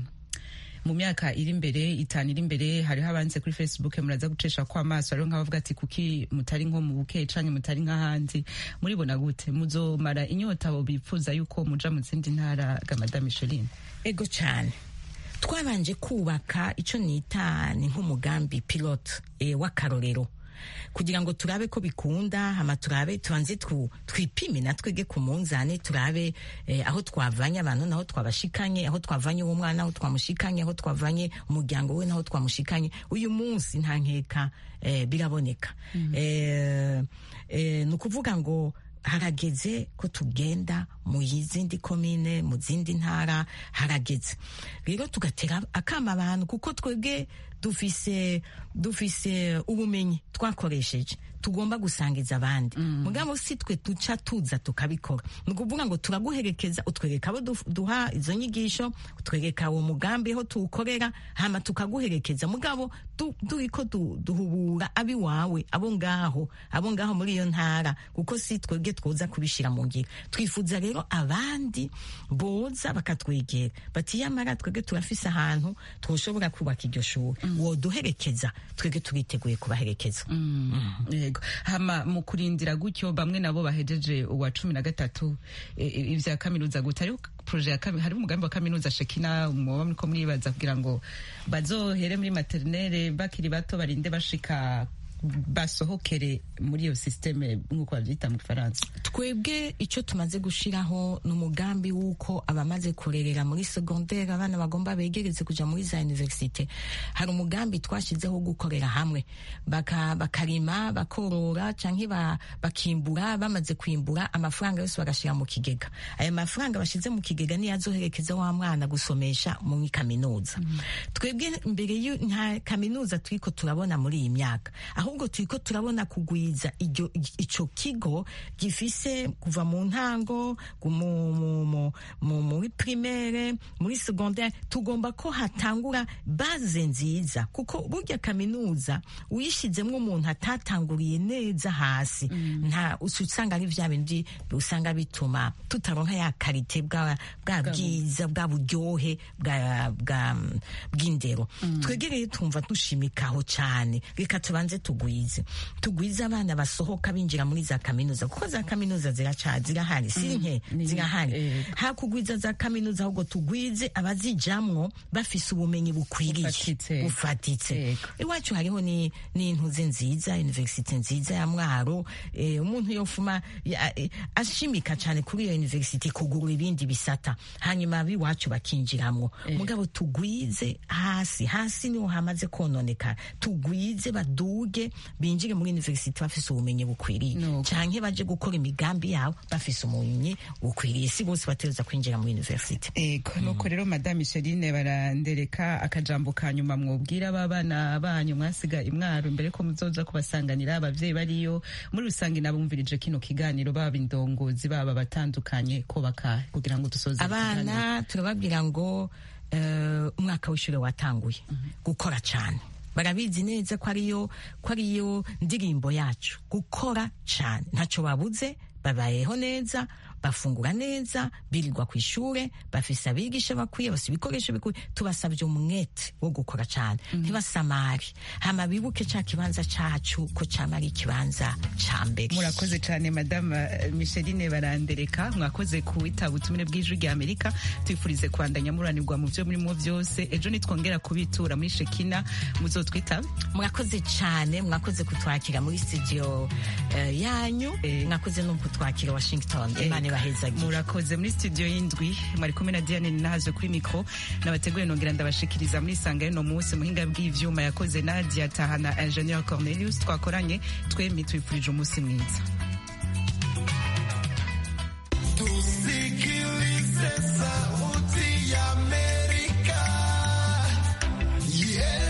A: mu myaka iri imbere itanu iri imbere hariho abanze kuri facebook muraza gucesha ko amaso hariho nk'abavuga ati kuki mutari nko mu buke canke mutari nk'ahandi muribona gute muzomara inyota abo bifuza yuko muja mu zindi ntara ga madame Micheline
F: ego cyane twabanje kubaka icyo nita ni nk'umugambi pilote e, w'akarorero kugira ngo turabe ko bikunda hama turabe tubanze twipime natwege ku munzane turabe eh, aho twavanye abantu naho twabashikanye aho twavanye uwo mwana aho twamushikanye aho twavanye umuryango we naho twamushikanye uyu munsi nta nkeka eh, biraboneka mm -hmm. eh, eh, ni ukuvuga ngo harageze ko tugenda mu yizindi komine mu zindi ntara harageze rero tugatera akama abantu kuko twebwe dufise dufise ubumenyi twakoresheje tugomba gusangiza abandi mm. mugabo si twe tuca tuza tukabikora ni ukuvuga ngo turaguherekeza utwereka abo duha izo nyigisho utwereka uwo mugambi aho tuwukorera hama tukaguherekeza mugabo turiko du, duhubura abi wawe abo ngaho abo ngaho muri iyo ntara kuko si twebwe twoza kubishira mu ngiro twifuza rero abandi boza bakatwegera bati yamara twebwe turafise ahantu twoshobora kubaka iryo shuri mm. woduherekeza twebwe turiteguye kubaherekeza
A: mm. mm. hama mu kurindira gutyo bamwe nabo bahejeje uwa cumi na gatatu ivya kaminuza gute hariho proje ya hariho umugambi wa kaminuza shekina muba muriko muribaza kugira ngo bazohere muri materinere bakiri bato barinde bashika basohokere muri iyo systeme nk'uko bavyita mu gifaransa
F: twebwe icyo tumaze gushiraho ni umugambi w'uko abamaze kurerera muri secondaire abana bagomba begereze kuja muri za universite hari umugambi twashizeho gukorera hamwe baka, bakarima bakorora canke ba, bakimbura bamaze kwimbura amafaranga yose bagashira mu kigega ayo mafaranga bashize mu kigega niyo azoherekeza wa mwana gusomesha muri kaminuza mm -hmm. twebwe mbere nta kaminuza turiko turabona muri iyi myaka ahubwo turiko turabona kugwiza ico kigo gifise kuva mu ntango muri primaire muri secondaire tugomba ko hatangura baze nziza kuko burya kaminuza uyishizemwo umuntu atatanguriye neza hasi mm. nta usanga ari vya bindi usanga bituma tutaronka ya karite bwa bwa bwiza bwa buryohe bwa bw'indero mm. twegereye tumva dushimikaho cane reka tubanze tugu tugwize tugwize abana basohoka binjira muri za kaminuza kuko za kaminuza ziraca zirahari si nke zirahari hakugwiza za kaminuza ahubwo tugwize abazijamwo bafise ubumenyi bukwiriye bufatitse iwacu hariho ni n'intuze nziza universite nziza ya mwaro eh, umuntu yofuma ya- eh, ashimika cyane kuri iyo universite kugura ibindi bisata hanyuma abiwacu bakinjiramwo mugabo tugwize hasi hasi niho hamaze kononekara tugwize baduge binjire muri universite bafise ubumenyi bukwiriye canke baje gukora imigambi yabo bafise ubumenyi bukwiriye si bose bategereza kwinjira muri universite
A: ego nuko rero madame Micheline barandereka akajambo ka nyuma mwubwira aba bana banyu mwasiga imwaro imbere ko muzoza kubasanganira abavyeyi bariyo muri rusange nabumvirije kino kiganiro baba indongozi baba batandukanye ko baka kugira ngo dusoze
F: abana turababwira ngo eh, umwaka w'ishure watanguye gukora cyane barabizi neza ko ariyo ko ariyo ndirimbo yacu gukora cyane ntacyo babuze babayeho neza bafungura neza birirwa ku ishure bafise abigisha bakwiye bafise ibikoresho bikwiye tubasabye umwete wo gukora cyane ntibasamare hama bibuke ca kibanza cacu ko cama ari ikibanza ca mbere
A: murakoze cyane madame eh, Micheline barandereka mwakoze kuwitaba ubutumire bw'ijwi rya Amerika twifurize kwandanya muranirwa mu byo murimo byose ejo nitwongera kubitura muri Shekina muzotwitabe
F: mwakoze cyane mwakoze kutwakira muri studio eh, yanyu mwakoze no kutwakira Washington imana ibahezagire
A: murakoze muri studio y'indwi mwari kumwe na Diane Ninahazo kuri mikro nabateguye nongera ndabashikiriza muri sanga y'uno munsi muhinga bw'ivyuma yakoze Nadia Tahana Ingenieur Cornelius twakoranye twembi twifurije umunsi mwiza